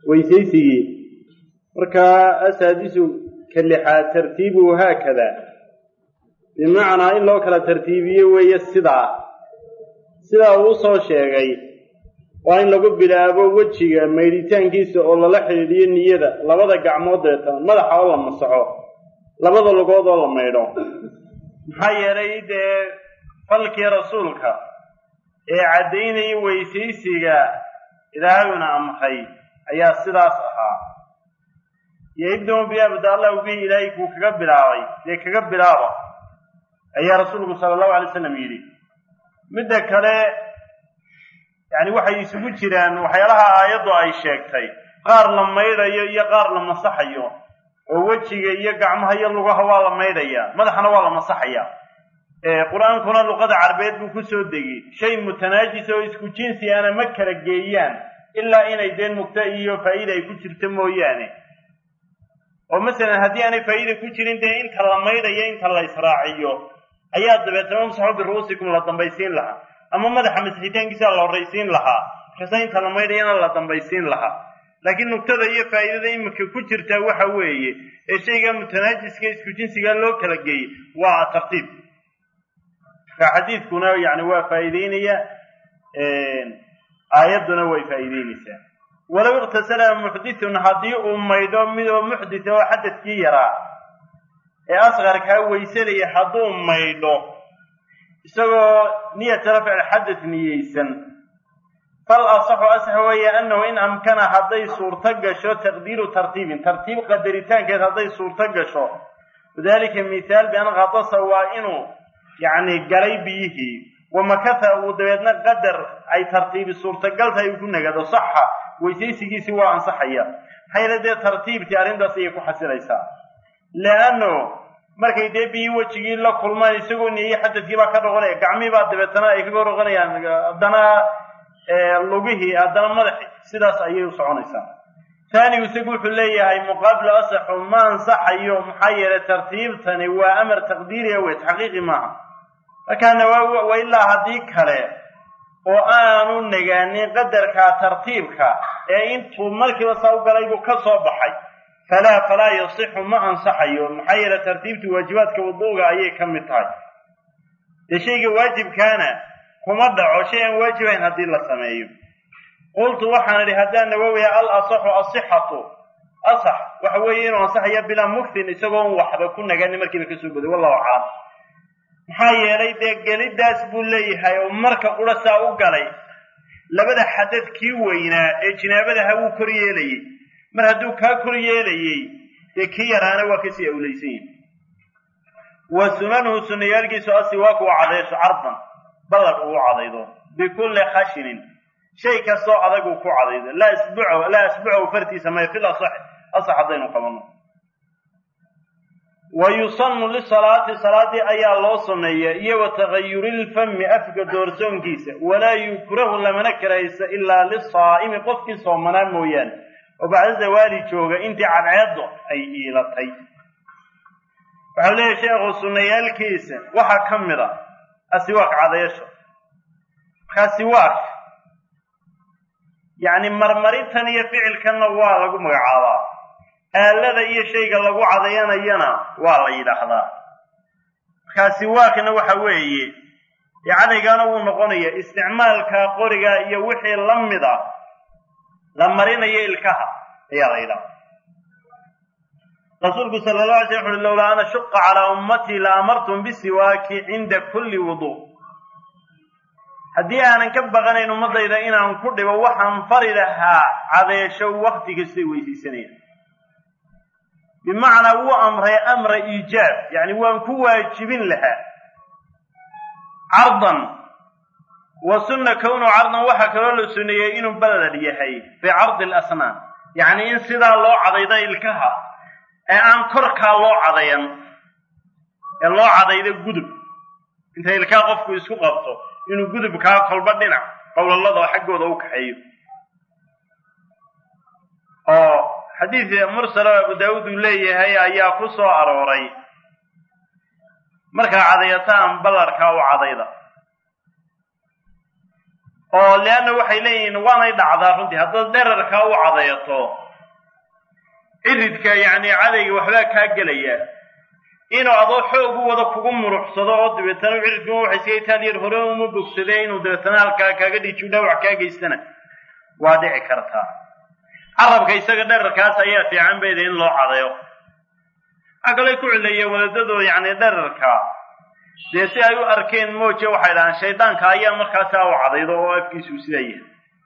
weysaysigii markaa asaadisu ka lixaad tartiibuhu haakada bimacnaa in loo kala tartiibiyo weeye sidaa sidaa uu soo sheegay waa in lagu bilaabo wejiga maydhitaankiisa oo lala xidhiidhiyo niyada labada gacmood deetan madaxa oo la masaxo labada lugood oo la maydho maxaa yeelay dee falkii rasuulka ee caddaynaya weysaysiga ilaahayuna amray ayaa sidaas ahaa iyo ibnu biabda allahu bihi ilaahay kuu kaga bilaabay dee kaga bilaaba ayaa rasuulku sala allahu alay slam yidhi midda kale yacni waxay isugu jiraan waxyaalaha aayaddu ay sheegtay qaar la maydhayo iyo qaar la masaxayo oo wejiga iyo gacmaha iyo lugaha waa la maydhayaa madaxana waa la masaxayaa qur-aankuna luqada carbeed buu kusoo degay shay mutanaajis oo isku jinsi ana ma kala geeyaan ilaa inay dee mugta iyo faa'iida ay ku jirto mooyaane oo masalan haddii aanay faa'iida ku jirin dee inta la maydhayo inta la israaciyo ayaa dabeetana umsaxu biru'uusikum la dambaysiin lahaa ama madaxa masixitaankiisa la horraysiin lahaa markaasa inta la maydhayana la dambaysiin lahaa laakiin nugtada iyo faa'iidada iminka ku jirtaa waxa weeye ee shayga mutanaajiska isku jinsigaa loo kala geeyey waa tartiib marka xadiidkuna yani waa faa'iideynaya aayadduna way faa'iideynaysaa walow iqtasala muxdithun haddii uu maydho midoo muxditha oo xadadkii yaraa ee asqarkaa weysanaya hadduu maydho isagoo niyata rafci xadad niyeysan fal asaxu asax weeye annahu in amkana hadday suurto gasho taqdiiru tartiibin tartiib qadaritaankeed hadday suurto gasho wadalika mithaal bian qatasa waa inuu yacni galay biyihii wamakatha uu dabeedna qadar ay tartiibi suurtagal tahay uu ku nagado saxa weysaysigiisii waa ansaxaya maxaa yeele dee tartiibtii arrintaas ayay ku xasilaysaa leanno markay dee biyii wejigii la kulmaan isagoo niyey xadadkii baa ka dhoqonaya gacmihii baa dabeetana ay kaga dhoqonayaan haddana lugihii haddana madaxi sidaas ayay u soconaysaa taanigu isagu wuxuu leeyahay muqaabilu asaxu ma ansaxayo maxaa yeelay tartiibtani waa amar taqdiiriya wey taxqiiqi maaha markaana waa ilaa haddii kale oo aanu nagaanin qadarka tartiibka ee intuu markiiba saa u galay buu ka soo baxay falaa falaa yasixu ma ansaxayo maxaa yeele tartiibtu waajibaadka wuduuga ayay ka mid tahay dee shayga waajibkaana kuma dhaco shay aan waajibayn haddii la sameeyo qultu waxaan idhi haddaan nawowiya al asaxu asixatu asax waxa weeye inuu ansaxaya bilaa mugtin isagoon waxba ku naganin markiiba kasoo boday wallahu aclam maxaa yeelay dee gelidaas buu leeyahay oo marka qura saa u galay labada xadad kii weynaa ee jinaabadaha wuu kor yeelayey mar hadduu kaa kor yeelayey dee kii yaraana waa kasii awlaysan yihi wa sunanuhu sunayaalkiisu asiwaaku waa cadeysho cardan ballag uu cadaydo bikulli khashinin shay kastoo adag uu ku cadaydo laa isbuco laa asbucahu fartiisa maya fil asax asax haddaynu qabanno wa yusanu lisalaati salaadii ayaa loo sunneeya iyo wa tagayuri lfami afka doorsoonkiisa walaa yukrahu lamana karaysa ilaa lisaa'imi qofkii soomanaa mooyaane oo bacda zawaali jooga intii cadceeddo ay iilatay waxau leeyahy sheekhu sunnayaalkiisa waxaa ka mid a asiwaak cadaysho markaa siwaak yacni marmarintan iyo ficilkanna waa lagu magacaabaa aalada iyo shayga lagu cadayanayana waa la yidhaahdaa markaa siwaakna waxa weeye dee cadaygaana wuu noqonaya isticmaalka qoriga iyo wixii la mid a la marinayo ilkaha ayaa la yidhahdaa rasuulku sala allah alay slam wuxuui lowlaa ana shuqa calaa ummatii la amartum bisiwaaki cinda kulli wuduu haddii aanan ka baqanayn ummadayda inaan ku dhibo waxaan fari lahaa cadeesho wakti kastay weysaysanayaan bimacnaa wuu amray amra iijaab yacni waan ku waajibin lahaa cardan wa sunna kownu cardan waxaa kaloo la suneeyey inuu balad yahay fii cardi alasnaan yacni in sidaa loo cadaydo ilkaha ee aan korkaa loo cadayan ee loo cadaydo gudub inta ilkaha qofku isku qabto inuu gudubkaa kolba dhinac qowlalada xaggooda u kaxeeyo oo xadiid mursalo abu daawuud uu leeyahay ayaa ku soo arooray markaa cadayataan ballarkaa u cadayda oo leanna waxay leeyihiin waanay dhacdaa runtii haddaad dherarkaa u cadeeto ciridka yacni cadayga waxbaa kaa gelaya inuu adoo xoog u wada kugu muruxsado oo dabeetana ciridkuma waxa iska itaaliyar hore uma bogsade inuu dabeetana halkaa kaaga dhiijiyo dhaawac kaa geystana waa dhici kartaa carabka isaga dherarkaas ayaa fiican bayda in loo cadeeyo waxaa kaloo ku cileeyeen wadadadoo yacni dherarka dee si ay u arkeen mooje waxay dhahaan shaydaanka ayaa markaasaa u cadaydo oo afkiisuu sidaa yahay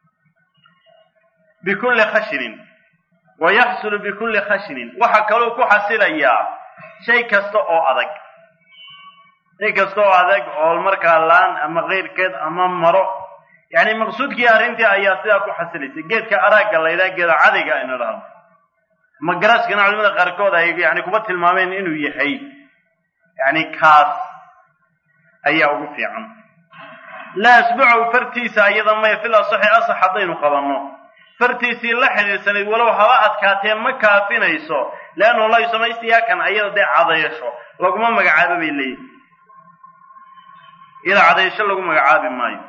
bikulli khashinin wa yaxsulu bikulli khashinin waxaa kaloo ku xasilayaa shay kasta oo adag shay kasta oo adag oo markaa laan ama keyrkeed ama maro yacni maqsuudkii arrintii ayaa sidaa ku xasilaysa geedka araagga la ydhaha geeda cadayga aynu dhahno ama garaaskana culimada qaarkood ay yani kuba tilmaameen inuu yahay yani kaas ayaa ugu fiican laa asbucahu fartiisa iyada maya fil asaxi asax haddaynu qabanno fartiisii la xidhiidsanayd walow haba adkaatee ma kaafinayso leannu la yusamaystiyaa ayada dee cadayasho laguma magacaabo bay leeyihin iyada cadayasho lagu magacaabi maayo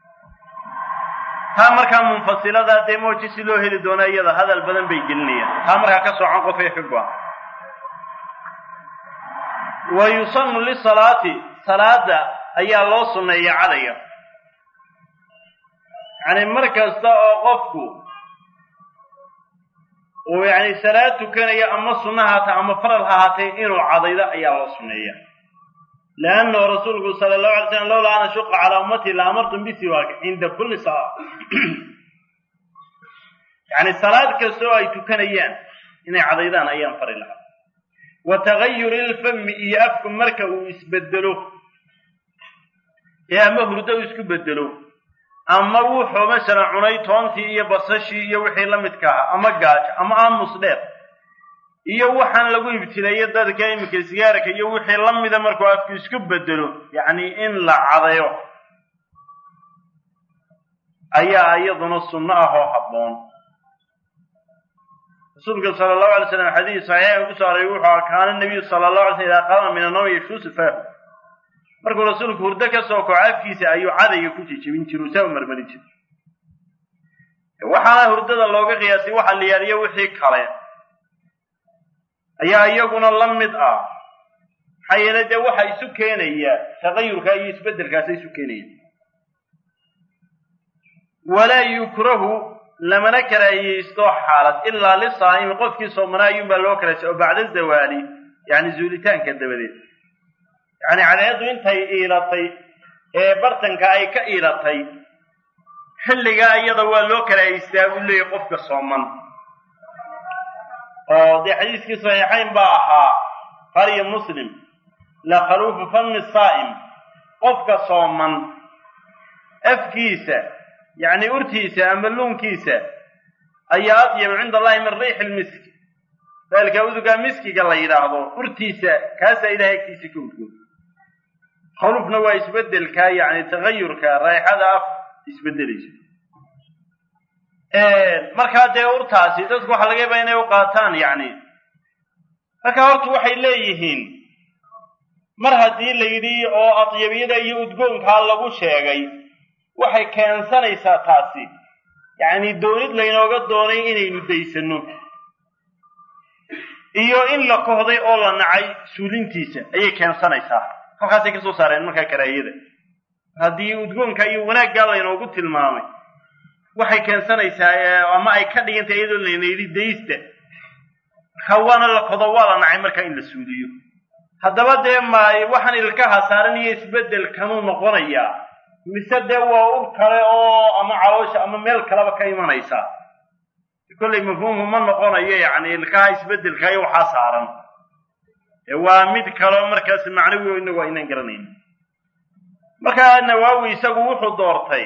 taa markaa munfasilada dee mooji si loo heli doono iyada hadal badan bay gelinayaan taa markaa ka soocan qofay ka go-an wa yusanu lisalaati salaada ayaa loo sunneeya cadayga yani mar kasta oo qofku uu yani salaad tukanayo ama sunna haata ama faral ha haatee inuu cadaydo ayaa loo sunneeya leannahu rasuulku sala allahu alay slam lowlaa an ashuqa calaa ummatii la amartum bisiwaak cinda kulli salaa yani salaad kasta oo ay tukanayaan inay cadaydaan ayaan fari lahaa wa tagayuri ilfami iyo afku marka uu isbedelo ee ama hurdo uu isku bedelo ama wuxuu masalan cunay toontii iyo basashii iyo wixii la midka ahaa ama gaajo ama aamus dheer iyo waxaan lagu ibtileeyo dadka iminka sigaarka iyo wixii la mida markuu afku isku bedelo yacni in la cadayo ayaa iyaduna sunno ah oo habboon rasuulka sala allahu alay slam xadiis saxiixa ku soo aroray wuxuu kaana nabiyu sala allahu alay slam idaa qaama min annawmi yashuusu faahu markuu rasuulku hurdo ka soo kaco afkiisa ayuu cadayga ku jijibin jiru saa u marmarin jira waxaana hurdada looga qiyaasay waxa la yaaliyo wixii kale ayaa iyaguna la mid ah maxaa yeele dee waxa isu keenaya tagayurka iyo isbeddelkaasa isu keenaya walaa yukrahu lamana karaahiyeysto xaalad ilaa lisaa'imi qofkii soomanaa ayuunbaa loo karaasay oo bacda zawaali yani zuulitaanka dabadeed yacni cadeedu intay iilatay ee bartanka ay ka iilatay xilligaa iyada waa loo karaahaystaa buu leeyahy qofka sooman oo dee xadiiskii saxiixayn baa ahaa qariyo muslim la khaluufu fami saa'im qofka sooman afkiisa yacni urtiisa ama luunkiisa ayaa adyabu cinda allahi min riixi lmiski daalka udugaa miskiga la yidhaahdo urtiisa kaasaa ilahay agtiisa ka udgoon khaluufna waa isbeddelka yacni tagayurka raaixada af isbeddelaysa markaa dee urtaasi dadku waxaa laga yaabaa inay u qaataan yacni marka horta waxay leeyihiin mar haddii la yidhi oo adyabiyada iyo udgoonkaa lagu sheegay waxay keensanaysaa taasi yacni doonid laynooga doonay inaynu daysano iyo in la kohday oo la nacay suulintiisa ayay keensanaysaa halkaasay ka soo saareen markaa karaahiyada haddii udgoonka iyo wanaaggaa laynoogu tilmaamay waxay keensanaysaa ama ay ka dhigantay iyadoo layna yidhi daysta marka waana la kodo waa la nacay markaa in la suuliyo haddaba dee ma waxaan ilkaha saaran iyo isbeddelkanuu noqonayaa mise dee waa ur kale oo ama caloosha ama meel kaleba ka imanaysa kollay mafhuumku ma noqonayo yacni ilkaha isbeddelka iyo waxaa saaran waa mid kaleo markaas macnawi o inagu aynaan garanayn markaa nawaawi isagu wuxuu doortay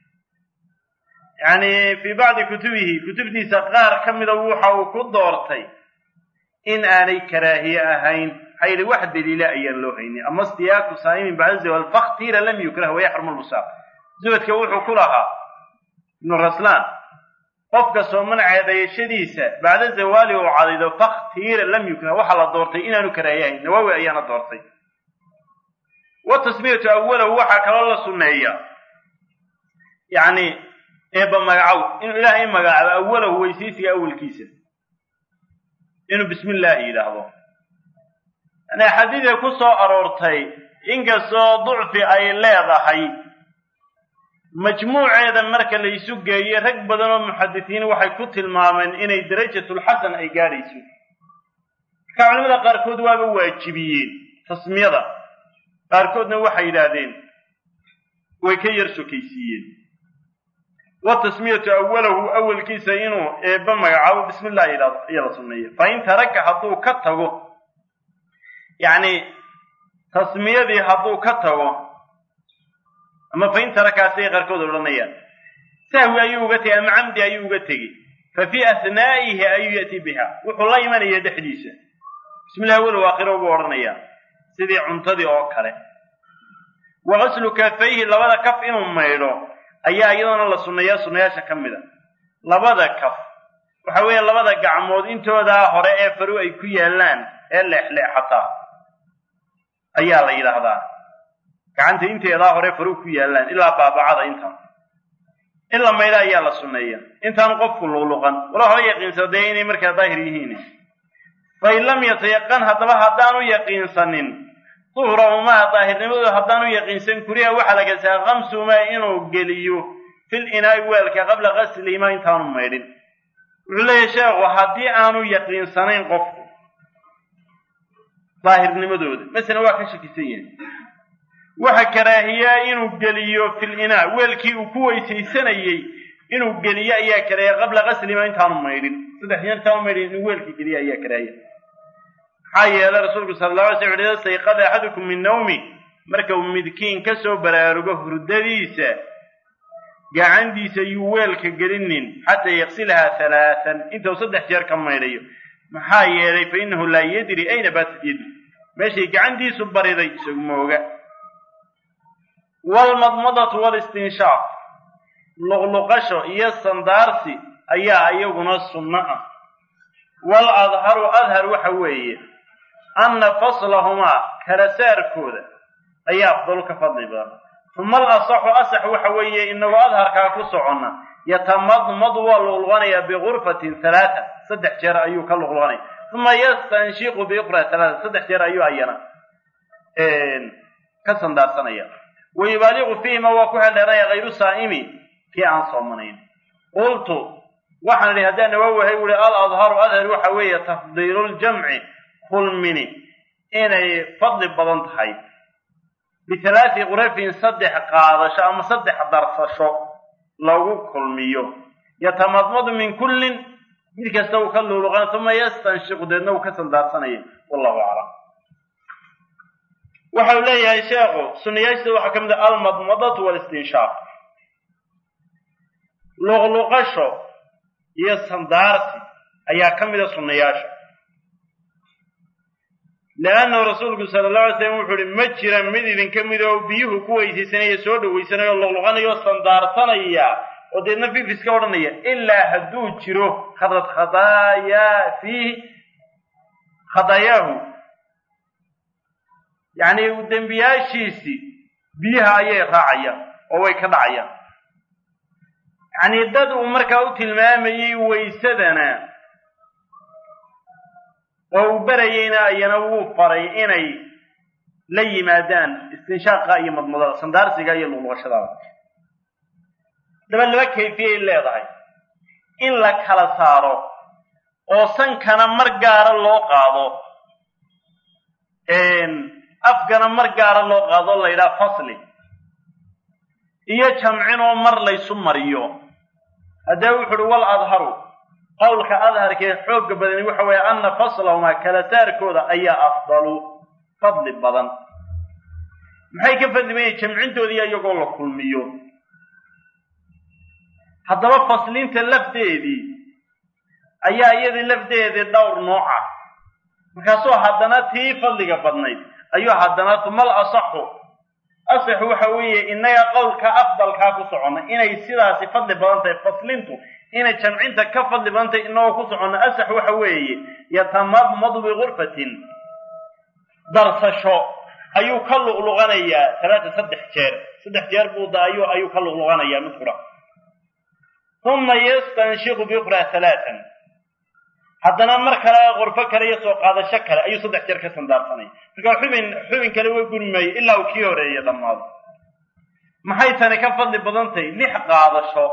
yacni fii bacdi kutubihi kutubtiisa qaar ka mida waxa uu ku doortay in aanay karaahiye ahayn maxaa yidhi wax daliila ayaan loo haynin ama istiyaaku saa'imin bacda zawal fakhtira lam yukrah wayaxrumu lbusaaq zuhadka wuxuu ku lahaa ibnu raslaan qofka sooman ceedayashadiisa bacda zawaali uu cadaydo fakhtira lam yukrah waxaa la doortay inaanu karaahiye ahayn nawaawi ayaana doortay wa tasmiyatu awalahu waxaa kaloo la sunneeya yacni eebba magacow inuu ilaahay magacaabo awalahu weysaysiga awalkiisa inuu bismi illaahi yidhaahdo yani xadiidka ku soo aroortay inkastoo ducfi ay leedahay majmuuceeda marka la isu geeye rag badan oo muxadisiin waxay ku tilmaameen inay darajatulxasan ay gaadhayso marka culimada qaarkood waaba waajibiyeen tasmiyada qaarkoodna waxay yidhaahdeen way ka yar sokaysiiyeen wa tasmiyatu awalahu awalkiisa inuu eebba magacaabo bismi illah yidhahdo ayaa la sunneeya fa in taraka hadduu ka tago yacni tasmiyadii hadduu ka tago ama fa in tarakaasay qaarkood odhanayaan sahwi ayuu uga tegey ama camdi ayuu uga tegey fa fii ahnaa'ihi ayuu ya'ti biha wuxuu la imanaya dhexdiisa bismi illah awalow aakhiro buu odhanayaa sidii cuntadii oo kale wa qaslu kafayhi labada kaf inuu maydho ayaa iyadoona la sunneeyaa sunnayaasha ka mid a labada kaf waxa weeye labada gacmood intoodaa hore ee faru ay ku yaallaan ee leexleexataa ayaa la yidhaahdaa gacanta inteedaa hore faru ku yaallaan ilaa baabacada intaan in la maydho ayaa la sunneeya intaan qofku luqluqan wala hore yaqiinsado dee inay markaa daahir yihiin fain lam yatayaqan haddaba haddaanu yaqiinsanin duhrahumaa daahirnimadooda haddaanu yaqiinsan kuriha waxaa la gasaa kamsumaa inuu geliyo fil inaa'i weelka qabla qaslihimaa intaanu maydhin wuxuu leeyahy sheekhu haddii aanu yaqiinsanayn qofku daahirnimadooda masalan waa ka shakisan yahay waxa karaahiyaa inuu geliyo fil inaa weelkii uu ku weysaysanayey inuu geliyo ayaa karaahiya qabla qaslihimaa intaanu maydhin saddex jeer intaanu maydhin inuu weelkii geliyo ayaa karaahiya maxaa yeelay rasuulku sala alla alay slam wuxu sayqada axadukum min nawmi marka uu midkiin ka soo baraarugo hurdadiisa gacantiisa yuu weelka gelinin xataa yaqsilahaa halaatan intuu saddex jeer ka maydhayo maxaa yeelay fa innahu laa yadri ayna baatat yadi meeshay gacantiisu bariday isagu mooga waalmadmadatu walistinshaaq luqluqasho iyo sandaarsi ayaa iyaguna sunno ah wal adharu adhar waxa weeye anna faslahumaa kala saarkooda ayaa afdalu ka fadli badan uma al asaxu asax waxa weeye inagoo adharkaa ku soconna yatamadmadu waa luqluqanayaa bigurfatin halaata saddex jeer ayuu ka luqluqanaya uma yastanshiqu biuqra halaata saddex jeer ayuu ayana ka sandaarsanaya wa yubaaliqu fiihima waa ku heldheeranaya hayru saa'imi kii aan soomanayn qultu waxaan idhi haddaan nawaawahay uhi al adharu adhar waxa weeye tafdiiluljamci kulmini inay fadli badan tahay bihalaati qurafin saddex qaadasho ama saddex darsasho lagu kulmiyo yatamadmadu min kullin mid kasta uu ka luuluqan uma yastanshiqu deedna uu ka sandaarsanaya wallahu aclam waxa uu leeyahay sheekhu sunayaashida waxaa ka mid ah almadmadatu walistinshaaq luqluqasho iyo sandaarsi ayaa ka mida sunnayaasha leannahu rasuulku sala allahu alay slam wuxuu uhi ma jira mid idinka mid oo biyuhu ku weysaysanaya soo dhawaysanaya oo luqluqanaya oo sandaarsanaya oo deedna fifiska odhanaya ilaa hadduu jiro khadad khadaayaa fiihi khadaayaahu yacni dembiyaashiisii biyaha ayay raacayaan oo way ka dhacayaan yacni dad uu markaa u tilmaamayey waysadana oo uu berayeyna ayana wuu faray inay la yimaadaan istinshaaqa iyo madmadada sandaarsiga iyo luqluqashadaada daba laba kayfiyay leedahay in la kala saaro oo sankana mar gaara loo qaado afkana mar gaara loo qaado la yidhaha fasli iyo jamcinoo mar laysu mariyo haddee wuxu uhi wal adharu qowlka adharkee xoogga badani waxa weeye anna faslahumaa kala saarkooda ayaa afdalu fadli badan maxay ka fadli badan jamcintoodii iyagoo la kulmiyo haddaba faslinta lafdeedii ayaa iyadii lafdeedii dhowr nooc ah markaasuu haddana tii fadliga badnayd ayuu haddana tumal asaxu asaxu waxa weeye innaga qowlka afdalkaa ku soconna inay sidaasi fadli badan tahay faslintu inay jamcinta ka fadli badan tahay inagoo ku soconna asax waxa weeye yatamadmadu bigurfatin darsasho ayuu ka luqluqanayaa talaata saddex jeer saddex jeer buu daayo ayuu ka luqluqanayaa mid qura uma yastanshiqu biukhraa talaatan haddana mar kale qurfo kale iyo soo qaadasho kale ayuu saddex jeer ka sandaarsanaya markaa xubin xubin kale way guri maayo ilaa uu kii horeeya dhammaado maxay tani ka fadli badan tahay lix qaadasho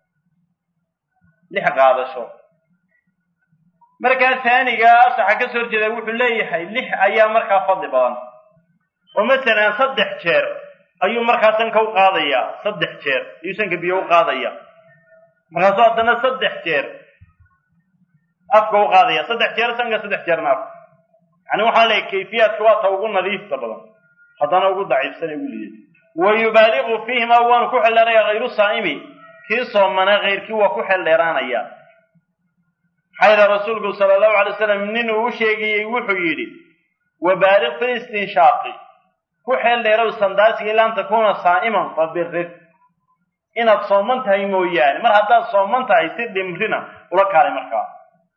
lix qaadasho markaa taaniga asaxa ka soo horjeeda wuxuu leeyahay lix ayaa markaa fadli badan oo masalan saddex jeer ayuu markaa sanka u qaadayaa saddex jeer ayuu sanka biyo u qaadaya markaasuu haddana saddex jeer afka u qaadaya saddex jeer sanka saddex jeerna afka yani waxaa leeyahy kayfiyaadka waa ta ugu nadiifta badan haddana ugu daciifsana ugu liida wa yubaaliqu fiihima waanu ku xeldheeraya hayru saa'imi kii soomana kayrkii waa ku xeldheeraanaya maxaa yidhaha rasuulku sala allahu alay wasalam nin uu u sheegayey wuxuu yidhi wabaaliq fi listinshaaqi ku xeel dheerow sandaasiga ilaa an takuuna saa'iman fa birir inaad sooman tahay mooyaane mar haddaad sooman tahay si dhimrina ula kaalay markaa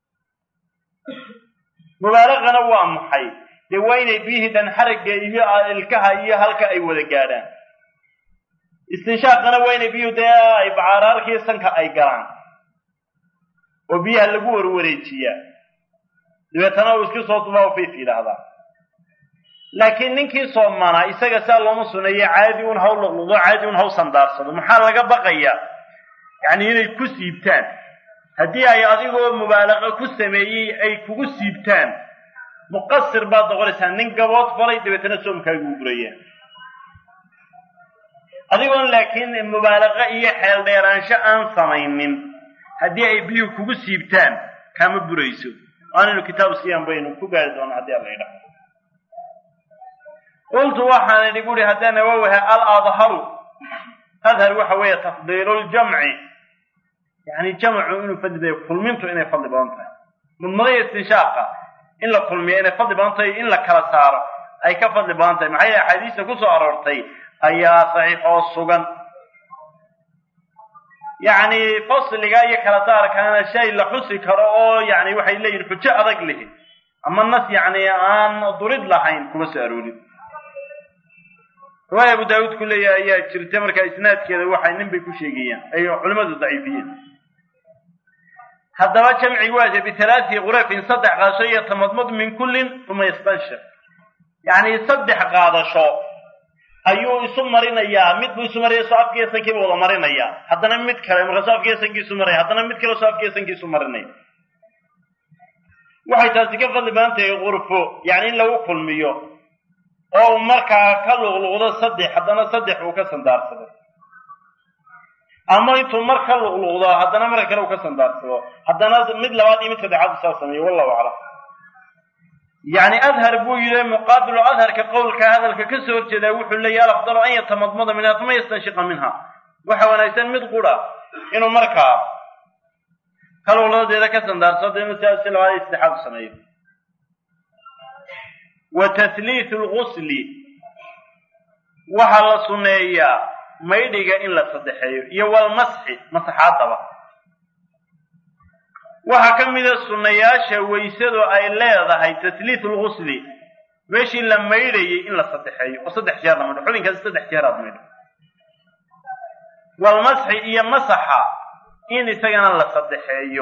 mubaalaqana waa maxay dee waa inay biyihii dhan xaragga iyo ilkaha iyo halka ay wada gaadhaan istinshaaqana waa inay biyuhu dee ay bacaaraarkiiyo sanka ay galaan oo biyaha lagu warwareejiyaa dabeetana uu iska soo dubaa fayf yidhaahdaa laakiin ninkii soomanaa isaga saa looma suneeyo caadi un haw luqluqdo caadi un haw sandaarsado maxaa laga baqayaa yacni inay ku siibtaan haddii ay adigoo mubaalaqa ku sameeyey ay kugu siibtaan muqasir baad noqonaysaa nin gabood falay dabeetana soomkaagu buraya adigoon laakiin mubaalaqa iyo xeel dheeraansho aan samaynin haddii ay biyuhu kugu siibtaan kama burayso aanaynu kitaabu siyaan baynu ku gaari doona haddii alla idhaho qultu waxaan idhi buuri haddana wawaha al adharu adhar waxa weeye tafdiilu ljamci yani jamcu inuu fadli bayo kulmintu inay fadli badan tahay mudmadaya istinshaaqa in la kulmiyo inay fadli badan tahay in la kala saaro ay ka fadli badan tahay maxaa yeele axaadiista kusoo aroortay ayaa saxiix oo sugan yacni fasliga iyo kala saarkaana shay la xusi karo oo yani waxay leeyihin xujo adag lihi ama nas yacni aan durid lahayn kuma soo aroorin riwaaya abu daawuud ku leeyahay ayaa jirta markaa isnaadkeeda waxay nin bay ku sheegayaan ay culimmadu daciifiyeen haddaba jamci waaja bitalaati qurafin saddex qaadasho iyo tamadmud min kullin uma yastanshir yacni saddex qaadasho ayuu isu marinayaa mid buu isu maraya soo afkiiyo sankiiba wada marinaya haddana mid kale markaasoo afkiiyo sankiisu maraya haddana mid kale soo afkiiyo sankiisu marinaya waxay taasi ka fadli badan tahay qurfo yacni in lagu kulmiyo oo uu markaa ka luqluqdo saddex haddana saddex uu ka sandaarsado ama intuu mar ka luqluqdo haddana marka kale uu ka sandaarsado haddana mid labaad iyo mid saddexaad u saa sameeyo wallahu aclam yacni adhar buu yidhi muqaabilu adharka qowlka hadalka ka soo horjeedaa wuxuu leeyahy alafdalu an yatamadmada minha uma yastanshiqa minha waxa wanaagsan mid qura inuu markaa ka luqluqdadeeda ka sandaarsado inuu sidaas si labaad iyo saddexaad u sameeyo wa tahliithu lgusli waxaa la sunneeyaa maydhiga in la saddexeeyo iyo walmasxi masaxaadaba waxaa ka mida sunnayaasha weysadu ay leedahay tahliithu lgusli meeshii la maydhayay in la saddexeeyo oo saddex jeer la maydho xubinkaasi saddex jeer aad maydho walmasxi iyo masaxa in isagana la saddexeeyo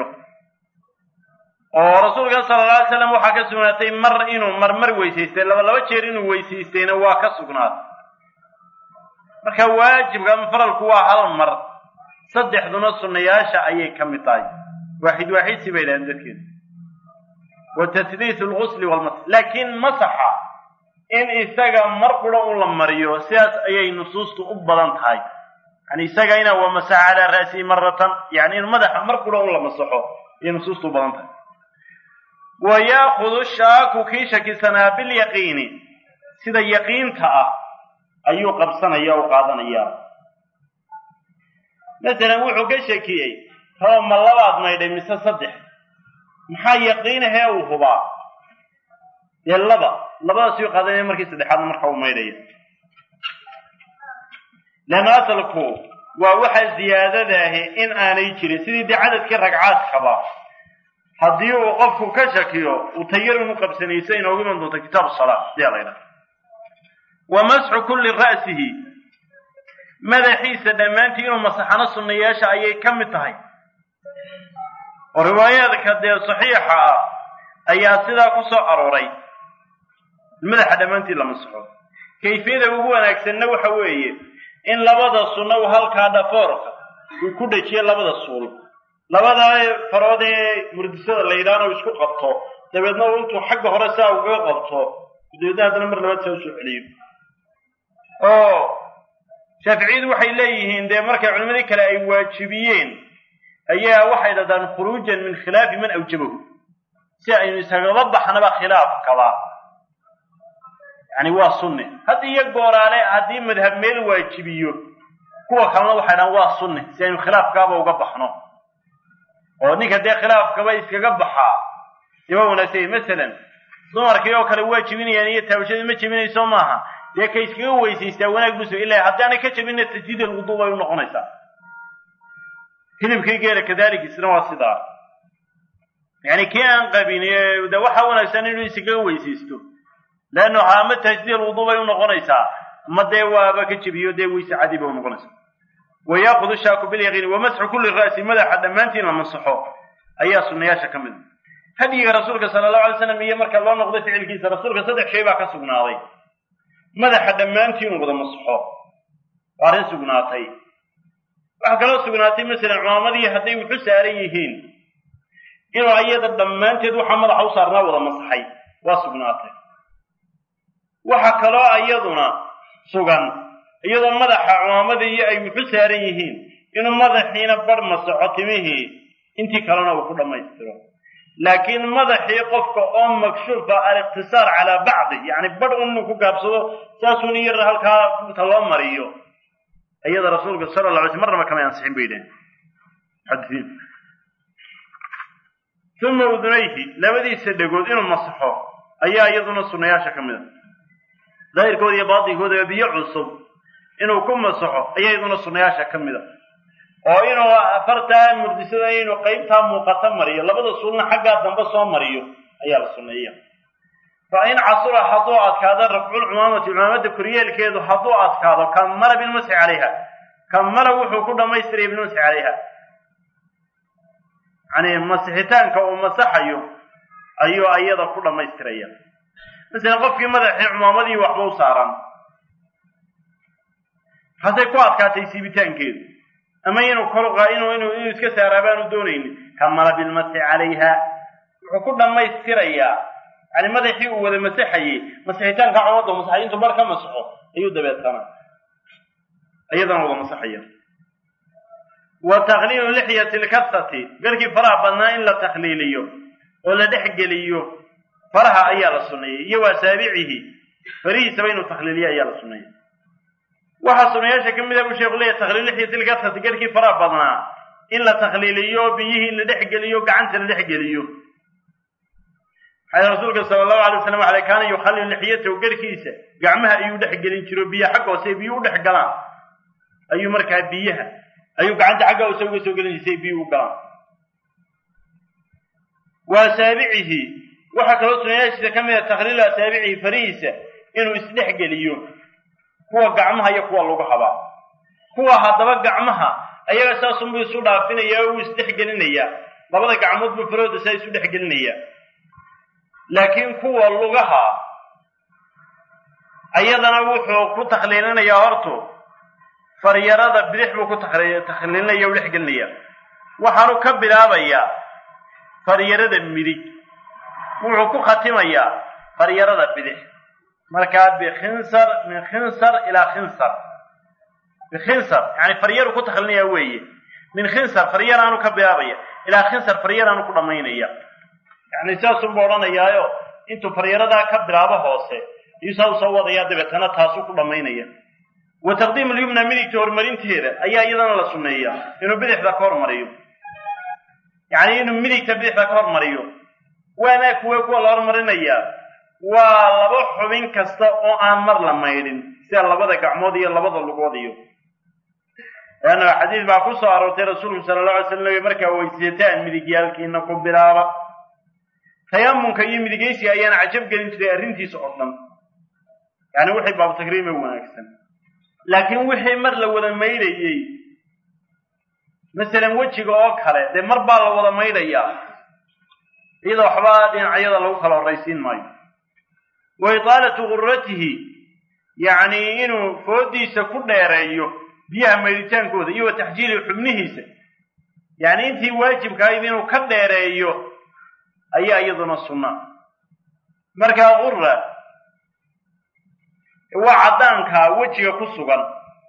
oo rasuulka sala alla alay slam waxaa ka sugnaatay mar inuu marmar weysaystay laba laba jeer inuu weysaystayna waa ka sugnaatay marka waajibka ama faralku waa hal mar saddexduna sunnayaasha ayay ka mid tahay waaxid waaxidsi bay dhahaan dadkeedu wa tahliithu lgusli walmasx laakiin masaxa in isaga mar qura un la mariyo sidaas ayay nusuustu u badan tahay yani isaga ina wa masaxa calaa ra'sihi maratan yani in madaxa mar qura un la masaxo ayay nusuustu u badan tahay wa yaakudu shaaku kii shakisanaa bilyaqiini sida yaqiinta ah ayuu qabsanaya o qaadanayaa masalan wuxuu ka shakiyey raba ma labaad maydhay mise saddex maxaa yaqiinahee uu hubaa dee laba labadaasuu qaadanaya markii saddexaadna marka uu maydhaya leanna asalku waa waxa ziyaadadaahi in aanay jirin sidii dee cadadkii ragcaadkaba haddii uu qofku ka shakiyo uu tayar inu qabsanayso inoogu iman doonto kitaabu salaa siyaa la ydhaha wa masxu kulli ra'sihi madaxiisa dhammaantii inuu masaxano sunnayaasha ayay ka mid tahay oo riwaayaadka dee saxiixa ah ayaa sidaa ku soo arooray madaxa dhammaantii la masaxo kayfiyada ugu wanaagsanna waxa weeye in labada sunna uu halkaa dhafoorka uu ku dhejiyo labada suul labada farood ee murdisada la yidhaahna uu isku qabto dabeedna uu intuu xagga hore saa ugaga qabto dabeedna haddana mar labaad saa usoo celiyo oo shaaficiyadu waxay leeyihiin dee markay culimadii kale ay waajibiyeen ayaa waxay dhahdaan khuruujan min khilaafi man awjabahu si aynu isagaba baxnaba khilaafkaba yani waa sunne had iyo gooraale haddii madhab meel waajibiyo kuwa kalena waxay dhahaan waa sunne si aynu khilaafkaaba uga baxno oo ninka dee khilaafkaba iskaga baxaa dee waa wanaagsan masalan dumarkii oo kale waa jebinayaan iyo taabashadii ma jebinayso maaha dee ka iskaga weysaystaa wanaag buso ilaa haddaanay ka jebinna tajdiid alwuduu bay u noqonaysaa hilibkii geela kadalik isna waa sidaa yani kii aan qabin de waxaa wanaagsan inuu iskaga weysaysto leanna waxaa ama tajdiid alwuduu bay u noqonaysaa ama dee waaba ka jebiyo dee weyse cadi bay u noqonaysaa wa yaakudu shaaku bilyaqiini wa masxu kulli ra'si madaxa dhammaantiin la masaxo ayaa sunnayaasha ka mid a hadyiga rasuulka sala allahu alay slam iyo marka loo noqday ficilkiisa rasuulka saddex shay baa ka sugnaaday madaxa dhammaantii inuu wada masaxo waa arrin sugnaatay waxaa kaloo sugnaatay masalan cumaamadii hadday wuxu saaran yihiin inuu ayada dhammaanteed waxaa madaxa u saarnaa wada masaxay waa sugnaatay waxa kaloo iyaduna sugan iyadoo madaxa cumaamadii ay wuxu saaran yihiin inuu madaxiina bar masaxo timihii intii kalena uu ku dhammaystiro laakiin madaxii qofka oo makshuufa aliqtisaar calaa bacdi yacni badh un inuu ku gaabsado saasuun iyar halkaa ta loo mariyo iyada rasuulka sala la alay sl marnaba kamay ansixin bay yidhahen muxadisiin uma udunayhi labadiisa dhegood inuu masaxo ayaa iyaduna sunnayaasha ka mid a daahirkooda iyo baatinkoodaba biyo cusub inuu ku masaxo ayaa iyaduna sunnayaasha ka mid a oo inuu afartaa murdisada inuu qaybtaa muuqata mariyo labada suulna xaggaa dambe soo mariyo ayaa la sunneeya fa in casura hadduu adkaado rafculcumaamati cumaamada koryeelkeedu hadduu adkaado kamala bilmasxi calayha kamala wuxuu ku dhammaystiraya bilmasxi calayha yani masixitaanka uu masaxayo ayuu ayada ku dhammaystiraya masalan qofkii madaxii cumaamadii waxba u saaran hasay ku adkaatay siibitaankeedu ama inuu kor inuu inuu inuu iska saaraa baanu doonaynin kamala bilmasxi calayha wuxuu ku dhammaystirayaa yani madaxii uu wada masaxayey masixitaanka cumada masaxay intuu bar ka masaxo ayuu dabeetana iyadana wada masaxaya wa takhliilu lixyati lkasati garkii faraha badnaa in la takhliiliyo oo la dhexgeliyo faraha ayaa la sunneeyey iyo wa asaabicihi farihiisaba inuu takhliiliyo ayaa la sunneeyey waxaa sunayaasha ka mid a buu sheeku leeyahy takhliil lixyati lkasati garkii faraha badnaa in la takhliiliyo biyihii la dhexgeliyo gacanta la dhexgeliyo maxaa rasuulka sala allahu alay waslam ale kaana yukhallil lixyatahu garkiisa gacmaha ayuu dhexgelin jiro biyo xagga hoose biyo u dhex galaan ayuu markaa biyaha ayuu gacanta xagga hoose uga soo gelin jirsay biyo u galaan wa asaabicihi waxaa kaloo sunayaashiisa ka mid a takhliilu asaabicihi farihiisa inuu isdhexgeliyo kuwa gacmaha iyo kuwa lagu habaa kuwa haddaba gacmaha ayaga saasunbuu isu dhaafinaya oo uu isdhexgelinayaa labada gacmoodbu farooda saa isu dhexgelinayaa laakiin kuwa lugaha ayadana wuxuu ku takhliilinayaa hortu faryarada bidix buu ku takhliilinaya u dhexgelinaya waxaanu ka bilaabayaa faryarada midig wuxuu ku khatimayaa faryarada bidix markaa bikhinsar min khinsar ilaa khinsar bikhinsar yani faryaru ku takhliinaya weeye min khinsar faryaraanu ka bilaabaya ilaa khinsar faryaraanu ku dhammaynaya yani saasunbu odhanayaayo intuu faryaradaa ka bilaabo hoose ayuu saa usoo wadayaa dabeetana taasuu ku dhammaynaya wa taqdiim alyumna midigta horumarinteeda ayaa iyadana la sunneeya inuu bidixda ka hormariyo yacni inuu midigta bidixda ka hormariyo waana kuwe kuwa la hormarinayaa waa laba xubin kasta oo aan mar la maydhin sida labada gacmood iyo labada lugood iyo leanna xadiis baa ku soo aroortay rasuulku sala alla alay slam markaa weysataan midigyaalkiina ku bilaaba tayamunka iyo midigaysiga ayaana cajab gelin jiray arrintiisa oo dhan yani wixii baabu takriime wanaagsan laakiin wixii mar la wada maydhayey masalan wejiga oo kale dee mar baa la wada maydhayaa iyada waxba dhinacyada lagu kala horraysiin maayo wa itaalatu gurratihi yacni inuu foodiisa ku dheereeyo biyaha maydhitaankooda iyo wa taxjiili xubnihiisa yacni intii waajibka ahayd inuu ka dheereeyo ayaa iyaduna sunna markaa gurra waa caddaanka wejiga ku sugan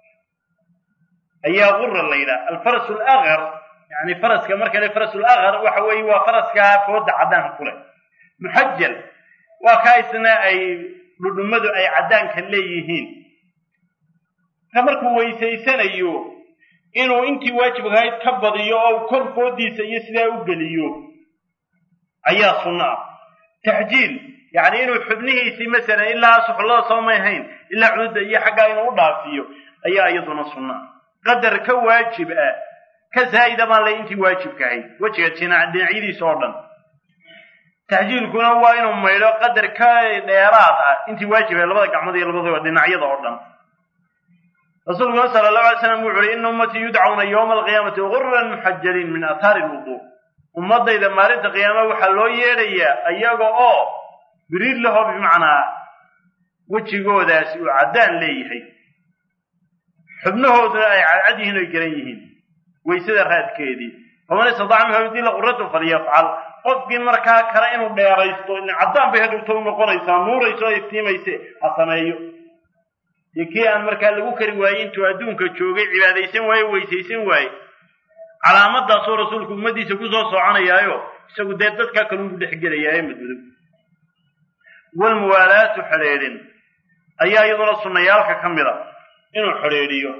ayaa gurra la yidhaha alfaras alaqar yani faraska marka le faras alaqar waxa weeye waa faraskaa fooda caddaanka ku leh muxajal waa kaa isna ay dhudhummadu ay caddaanka leeyihiin ka markuu weysaysanayo inuu intii waajibka ahayd ka badiyo oo kor foodiisa iyo sidaa u geliyo ayaa sunno ah taxjiil yacni inuu xubnihiisii masalan ilaa suxullada soo may hayn ilaa cududa iyo xaggaa inuu u dhaafiyo ayaa iyaduna sunna ah qadar ka waajib ah ka zaa'ida baan lay intii waajibka ahayd wejiga jinac dhinacyadiisa oo dhan taxjiilkuna waa inuu maydho qadar ka dheeraad ah intii waajib ahayd labada gacmood iyo labadaba dhinacyada oo dhan rasuulkuna sala allahu alay slam wuxu uhi ina ummatii yudcauna yowma alqiyaamati gurran muxajaliin min aathaari lwuduu ummadayda maalinta qiyaama waxaa loo yeedhayaa iyaga oo biriir lahoo bimacnaa wejigoodaasi uu caddaan leeyahay xubnahooduna ay cadcad yihiin oy garan yihiin waysada raadkeedii faman istadaca minhu yudila quratu falyafcal qofkii markaa kale inuu dheeraysto in caddaan bay hadhowta u noqonaysaa nuurayso o iftiimayse ha sameeyo iyo kii aan markaa lagu kari waayey intuu adduunka joogay cibaadaysan waaye weysaysan waaye calaamadaasoo rasuulku ummaddiisa kusoo soconayaayo isagu dee dadkaa kalugu dhex gelayaaye madmadow walmuwaalaatu xidheedhin ayaa iyaduna sunnayaalka ka mid a inuu xidhiidhiyo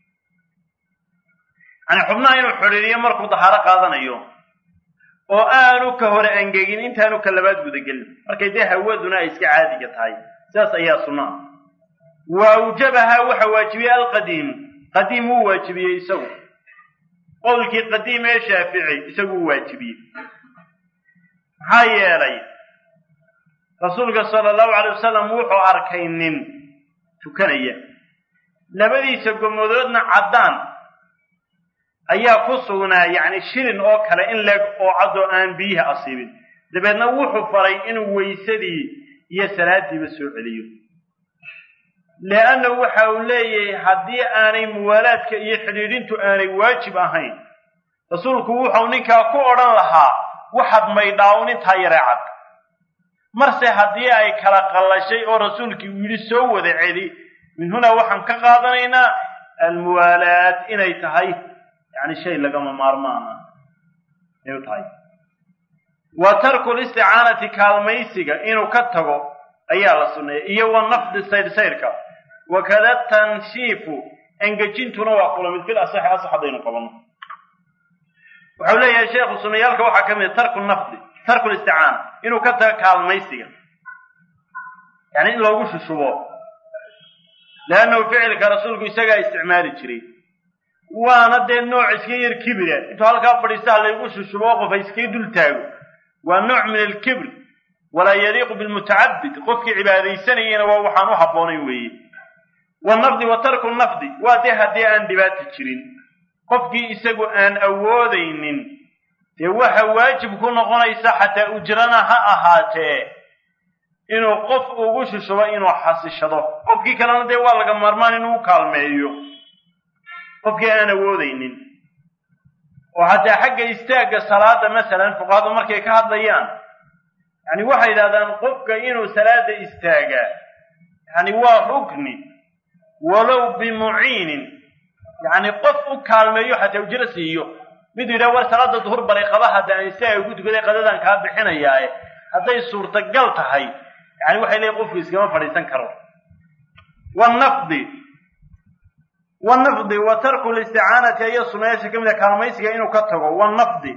yani xubnaha inuu xidhiidhiyo markuu dahaaro qaadanayo oo aanu ka hore angegin intaanu ka labaad gudagelin markay dee hawaduna ay iska caadiga tahay sidaas ayaa sunna ah wa awjabahaa waxa waajibiyey alqadiimu qadiim wuu waajibiyey isagu qowlkii qadiim ee shaafici isagu uu waajibiyey maxaa yeelay rasuulka sala allahu calay wasalam wuxuu arkay nin tukanaya labadiisa gomadoodna caddaan ayaa ku sugnaa yacni shilin oo kale in leeg oo caddoo aan biyiha asiibin dabeedna wuxuu faray inuu weysadii iyo salaadiiba soo celiyo leannahu waxa uu leeyahay haddii aanay muwaalaadka iyo xidhiidhintu aanay waajib ahayn rasuulku wuxuu ninkaa ku odhan lahaa waxaad maydhaawn intaa yaree cad marse haddii ay kala qallashay oo rasuulkii uu yidhi soo wada celi min hunaa waxaan ka qaadanaynaa almuwaalaat inay tahay yani shay lagama maarmaana inay tahay wa tarku listicaanati kaalmaysiga inuu ka tago ayaa la sunneeyay iyo wa nafdi saydhsaydhka wakada tanshiifu engejintuna waa kula mid fil asaxi asax haddaynu qabanno waxau leeyahay sheekhu sunnayaalka waxaa ka mid a tarku nafdi tarku listicaana inuu ka tago kaalmaysiga yani in loogu shushubo leannahu ficilka rasuulku isagaa isticmaali jiray waana dee nooc iska yar kibira intuu halkaa fadhiistaa laygu shushubo qof ha iskaga dul taago waa nooc min alkibr walaa yaliiqu bilmutacabid qofkii cibaadaysanayana waa waxaan u habboonayn weeye wanafdi wa tarku nafdi waa dee haddii aan dhibaata jirin qofkii isagu aan awoodaynin dee waxa waajib ku noqonaysa xataa ujrana ha ahaatee inuu qof ugu shushubo inuu xasishado qofkii kalena dee waa laga maarmaan inuu u kaalmeeyo qofkii aan awoodaynin oo hataa xagga istaagga salaada masalan fuqahadu markay ka hadlayaan yani waxay yidhahdaan qofka inuu salaada istaagaa yani waa rukni walow bimuciinin yani qof u kaalmeeyo xataa ujro siiyo miduu yidhaha war salaada duhur baray qaba hadda aan istaaga ku tukaday qadadan kaa bixinayaae hadday suurtagal tahay yani waxay leeyiin qofku iskama fadhiisan karo wanafdi wanafdi wa tarku listicaanati ayo sunayaasha ka mid a kaalmaysiga inuu ka tago wanafdi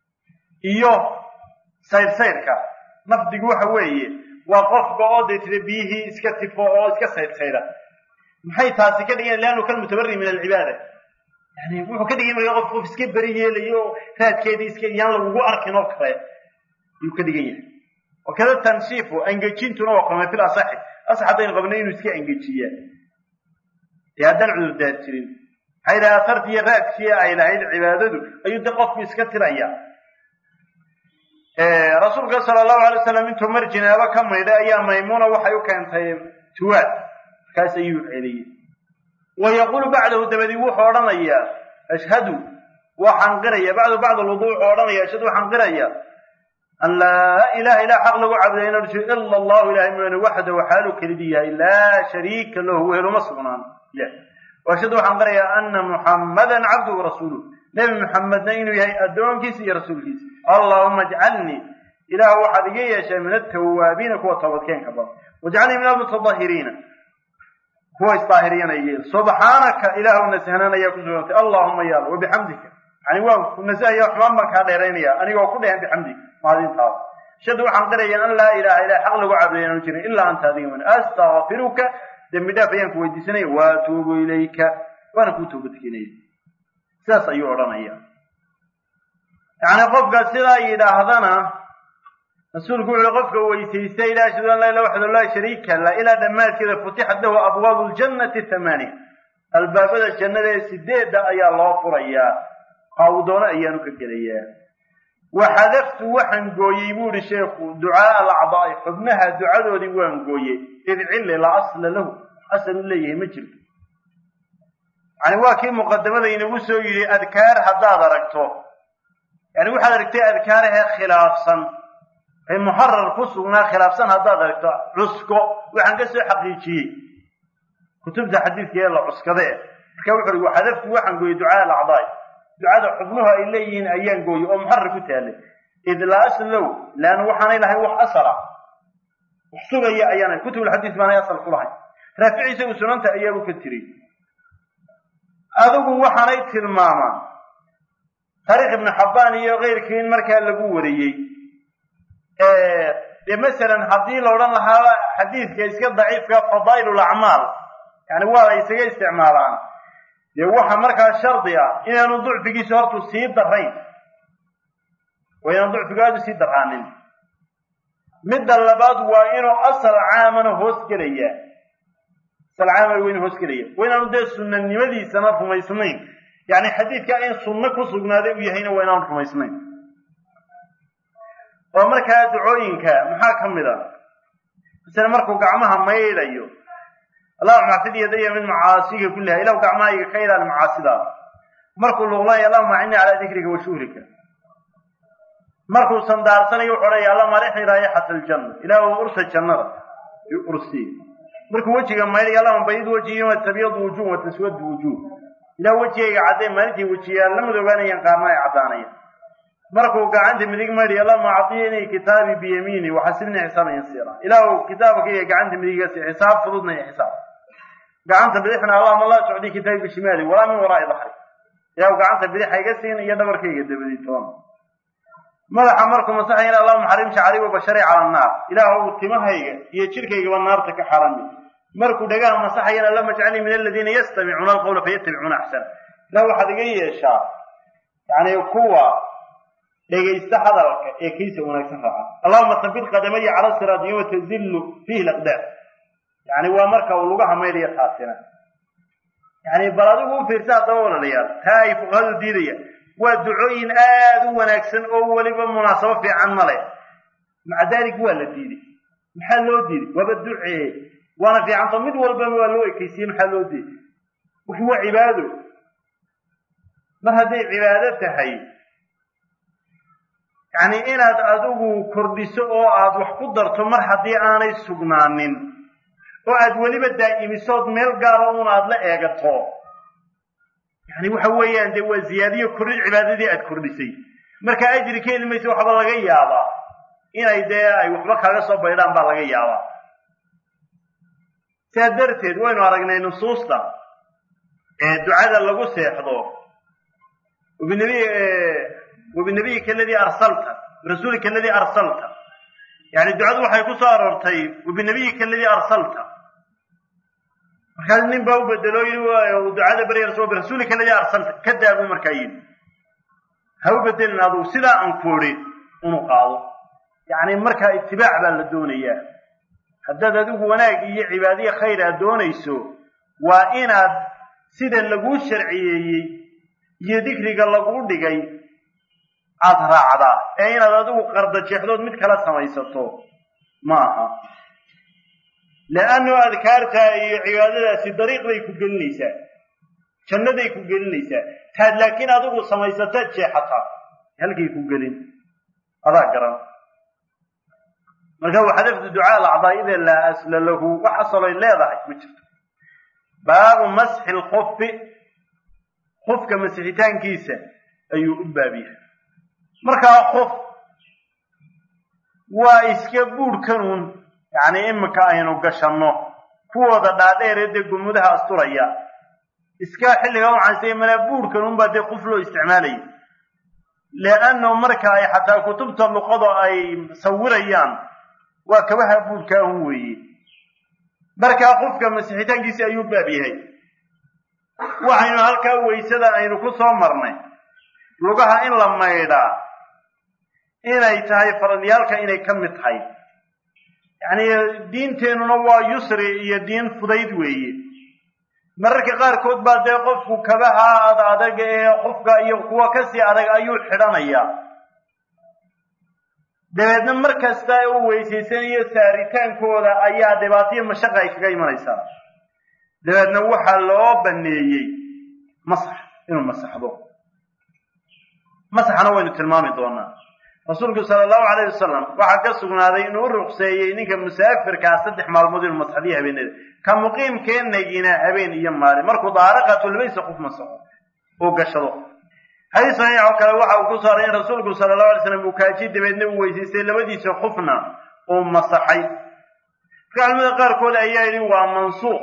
iyo saydhsaydhka nafdigu waxa weeye waa qofka oo dee tira biyihii iska tifo oo iska saydhsayda maxay taasi ka dhigan leannu kan mutabari min alcibaada yani wuxuu ka dhigay marka qof qof iska beri yeelayo raadkeedii iska yaan lagugu arkin oo kale ayuu ka dhigan yahay wakada tanshiifu angejintuna waa kulmay fil asaxi asax haddaynu qabnay inuu iska engejiyaa dee haddaan cudurdaar jirin maxaa yidhaha afartii iyo raadkii ay lahayd cibaadadu ayuu de qofku iska tiraya rasuulka sala allahu alay wasalam intuu mar jinaabo ka maydhay ayaa maymuuna waxay u keentay tuwaad markaas ayuu celiyey wa yaquulu bacdahu dabadii wuxuu odhanayaa ashhadu waxaan qiraya bacdu bacd alwudu wuxuu odhanaya ashhadu waxaan qiraya an laa ilaha ilaa xaq lagu caabuday ina jiro ila allahu ilahay mooyaane waxdahu xaalu kelidii yahay laa shariika lahu weheluma sugnaan ashhadu waxaan qirayaa ana muxammadan cabduhu rasuuluh nebi muxamedna inuu yahay addoonkiisa iyo rasuulkiisa allahuma ajcalnii ilaah waxaad iga yeeshay min atawaabiina kuwa toobadkeenka badan wajcalnii min almutadahiriina kuwa isdaahiriyana yeel subxaanaka ilaahu nasahnan ayaa ku sugantay allahuma yaal wabixamdika yani waan ku nasahaya xumaan baan kaa dheeraynaya anigoo ku dhehan bixamdika mahadintaada shadu waxaan qiraya an laa ilaha ilaha xaq lagu caabuday inaanu jirin ilaa anta adiga man astakfiruka dembi dhaaf ayaan ku weydiisanaya waatuubu ilayka waana kuu toobadkeenaya sidaas ayuu odhanaya yani qofka sidaa yidhaahdana rasuulku wuxuui qofka weysaystay ilaa ashhadu an laa ilaha waxdu laa shariika la ilaa dhammaadkeeda futixat lahu abwaabu ljannati thamaaniya albaabada jannada ee sideedda ayaa loo furayaa kaa uu doono ayaanu ka gelayaa waxadaftu waxaan gooyey buu ihi sheekhu ducaaa alacdaa'i xubnaha ducadoodii waan gooyey id cilli laa asla lahu asal u leeyahay ma jirto yani waa kii muqadamada inagu soo yidhi adkaar haddaad aragto yani waxaad aragtay adkaarahee khilaafsan ay muxarar ku sugnaa khilaafsan haddaad aragto cusko waxaan ka soo xaqiijiyey kutubta xadiidka ee la cuskade marka wuxu uhi waxadaftu waxaan gooyey ducaa alacdaai ducada xubnuhu ay leeyihiin ayaan gooyey oo muxarar ku taalay id laa aslow leanna waxaanay lahayn wax asala wax sugaya ayaana kutubulxadiis baanay asal ku lahayn raafici isagu sunanta ayaabu ka tiri adigu waxaanay tilmaamaan taariikh ibnu xabbaan iyo keyrkii in markaa lagu wariyey dee masalan haddii la odhan lahaa xadiidka iska daciifka fadaa'il lacmaal yani waa la isaga isticmaalaan dee waxa markaa shardi ah inaanu ducfigiisa hortu sii darayn waa inaanu ducfigu aada u sii daraanin midda labaad waa inuu asal caamana hoos gelaya asal caamana waa inuu hoos gelaya waa inaanu dee sunanimadiisana rumaysnayn yani xadiidka in sunno ku sugnaaday uu yahayna waa inaanu rumaysnayn oo markaa ducooyinka maxaa ka mid a masale markuu gacmaha maydhayo allahuma xafid yadaya min macaasiga kulliha ilahu gacmahayga ka ilaali macaasidaada markuu luqlayo allahuma acini calaa dikrika wa shuhrika markuu sandaarsanayo wuxuu odhaya allahuma arixni raayixata aljanna ilaahu ursa jannada ursi markuu wejiga maydhayo allahuma bayid wajhi yoma tabyadu wujuh wa taswadu wujuh ilahu wejigayga caddee maalintii wejiyaal la madoobaanayaan qaarna ay caddaanayaan markuu gacanta midig maydhayo allahuma acطinii kitaabii biyamiini waxasibnii xisaaban yasiira ilaahu kitaabkayga gacanta midigasi xisaab fududna iyo xisaab gacanta bidixna allahuma laa tucdii kitaabi bishimaali walaa min waraa'i dahri ilaahu gacanta bidix hayga siin iyo dhabarkayga dabadii toona madaxa markuu masaxayana allahuma xarim shacri wa bashari cala annaar ilaahu timahayga iyo jirkaygaba naarta ka xarami markuu dhagaha masaxayana allahuma ajcalnii min aladiina yastamicuuna alqawla fayattabicuuna axsana ilah waxaad iga yeeshaa yani kuwa dhegaysta hadalka ee kiisa wanaagsan raaca allahuma sabit qadamaya cala siraat yoma tazillu fiihi laqdaam yani waa marka uu lugaha maydhaya taasina yani bal adigu u fiirsa haddaba walalayaal taa ay fuqahadu diidaya waa ducooyin aada u wanaagsan oo weliba munaasabo fiican ma leh maca dalik waa la diiday maxaa loo diiday waaba ducee waana fiicanto mid walbana waa loo ekeysiye maxaa loo diiday wuxu waa cibaado mar hadday cibaado tahay yacni inaad adigu kordhiso oo aad wax ku darto mar haddii aanay sugnaanin oo aad weliba daa'imisood meel gaara un aad la eegato yani waxa weeyaan dee waa ziyaadiyo kordhin cibaadadii aad kordhisay marka ajri ka heli maysa waxba laga yaabaa inay dee ay waxba kaaga soo baydhaan baa laga yaabaa sidaa darteed waynu aragnay nusuusta ee ducada lagu seexdo wabinabiyika aladii arsalta rasuulika aladii arsalta yani ducadu waxay ku soo aroortay wabinabiyika aladii arsalta markaas nin baa u bedelo yii ducada barya rasul birasuulika aladii arsalta ka daabu markaa yidhi ha u bedelin adugu sidaa aan ku odhi inuu qaado yani markaa itibaac baa la doonayaa haddaad adigu wanaag iyo cibaadiye khayr aad doonayso waa inaad sida laguu sharciyeeyey iyo dikriga laguu dhigay aada raacdaa ee inaad adigu qardajeexdood mid kala samaysato ma aha leannu adkaarta iyo cibaadadaasi dariiq bay ku gelinaysaa jannaday ku gelinaysaa taad laakiin adigu samaysataad jeexataa halkay ku gelin adaa garan marka waxadafdu ducaa alacdaa'ida laa asla lahu wax asaloy leedahay ma jirto baabu masxi lkufi kufka masixitaankiisa ayuu u baab yahay markaa kuf waa iska buurhkanuun yacni iminka aynu gashanno kuwooda dhaadheeree dee gumudaha asturaya iska xilliga waxaanse manaa buurhkanuun baa dee kuf loo isticmaalaya leanno marka ay xataa kutubta luqada ay sawirayaan waa kabaha buurkaahun weeye markaa qofka masixitaankiisi ayuu baab yahay waxaynu halkaa waysada aynu ku soo marnay lugaha in la maydhaa inay tahay faradyaalka inay ka mid tahay yacni diinteennuna waa yusri iyo diin fudayd weeye mararka qaarkood baa dee qofku kabaha ad adag ee qofka iyo kuwa kasii adag ayuu xidhanayaa dabeedna mar kasta u weysaysanayo saaritaankooda ayaa dhibaataiyo mashaqa ay kaga imanaysaa dabeedna waxaa loo baneeyey masax inuu masaxdo masaxna waynu tilmaami doonaa rasuulku sala allahu calayh wasalam waxaa ka sugnaaday inuu u ruqseeyey ninka musaafirkaa saddex maalmood inuu masaxdiyo habeenada ka muqiimkeenagina habeen iyo maalin markuu daaraqatulbaysa qof masaxo uu gashado xadiis saxiix oo kale waxa uu ku saaray in rasuulku sala allahu alay slam uu kaaji dabeedna uu weysaystay labadiisa qufna uu masaxay marka culimada qaarkood ayaa yidhi waa mansuuq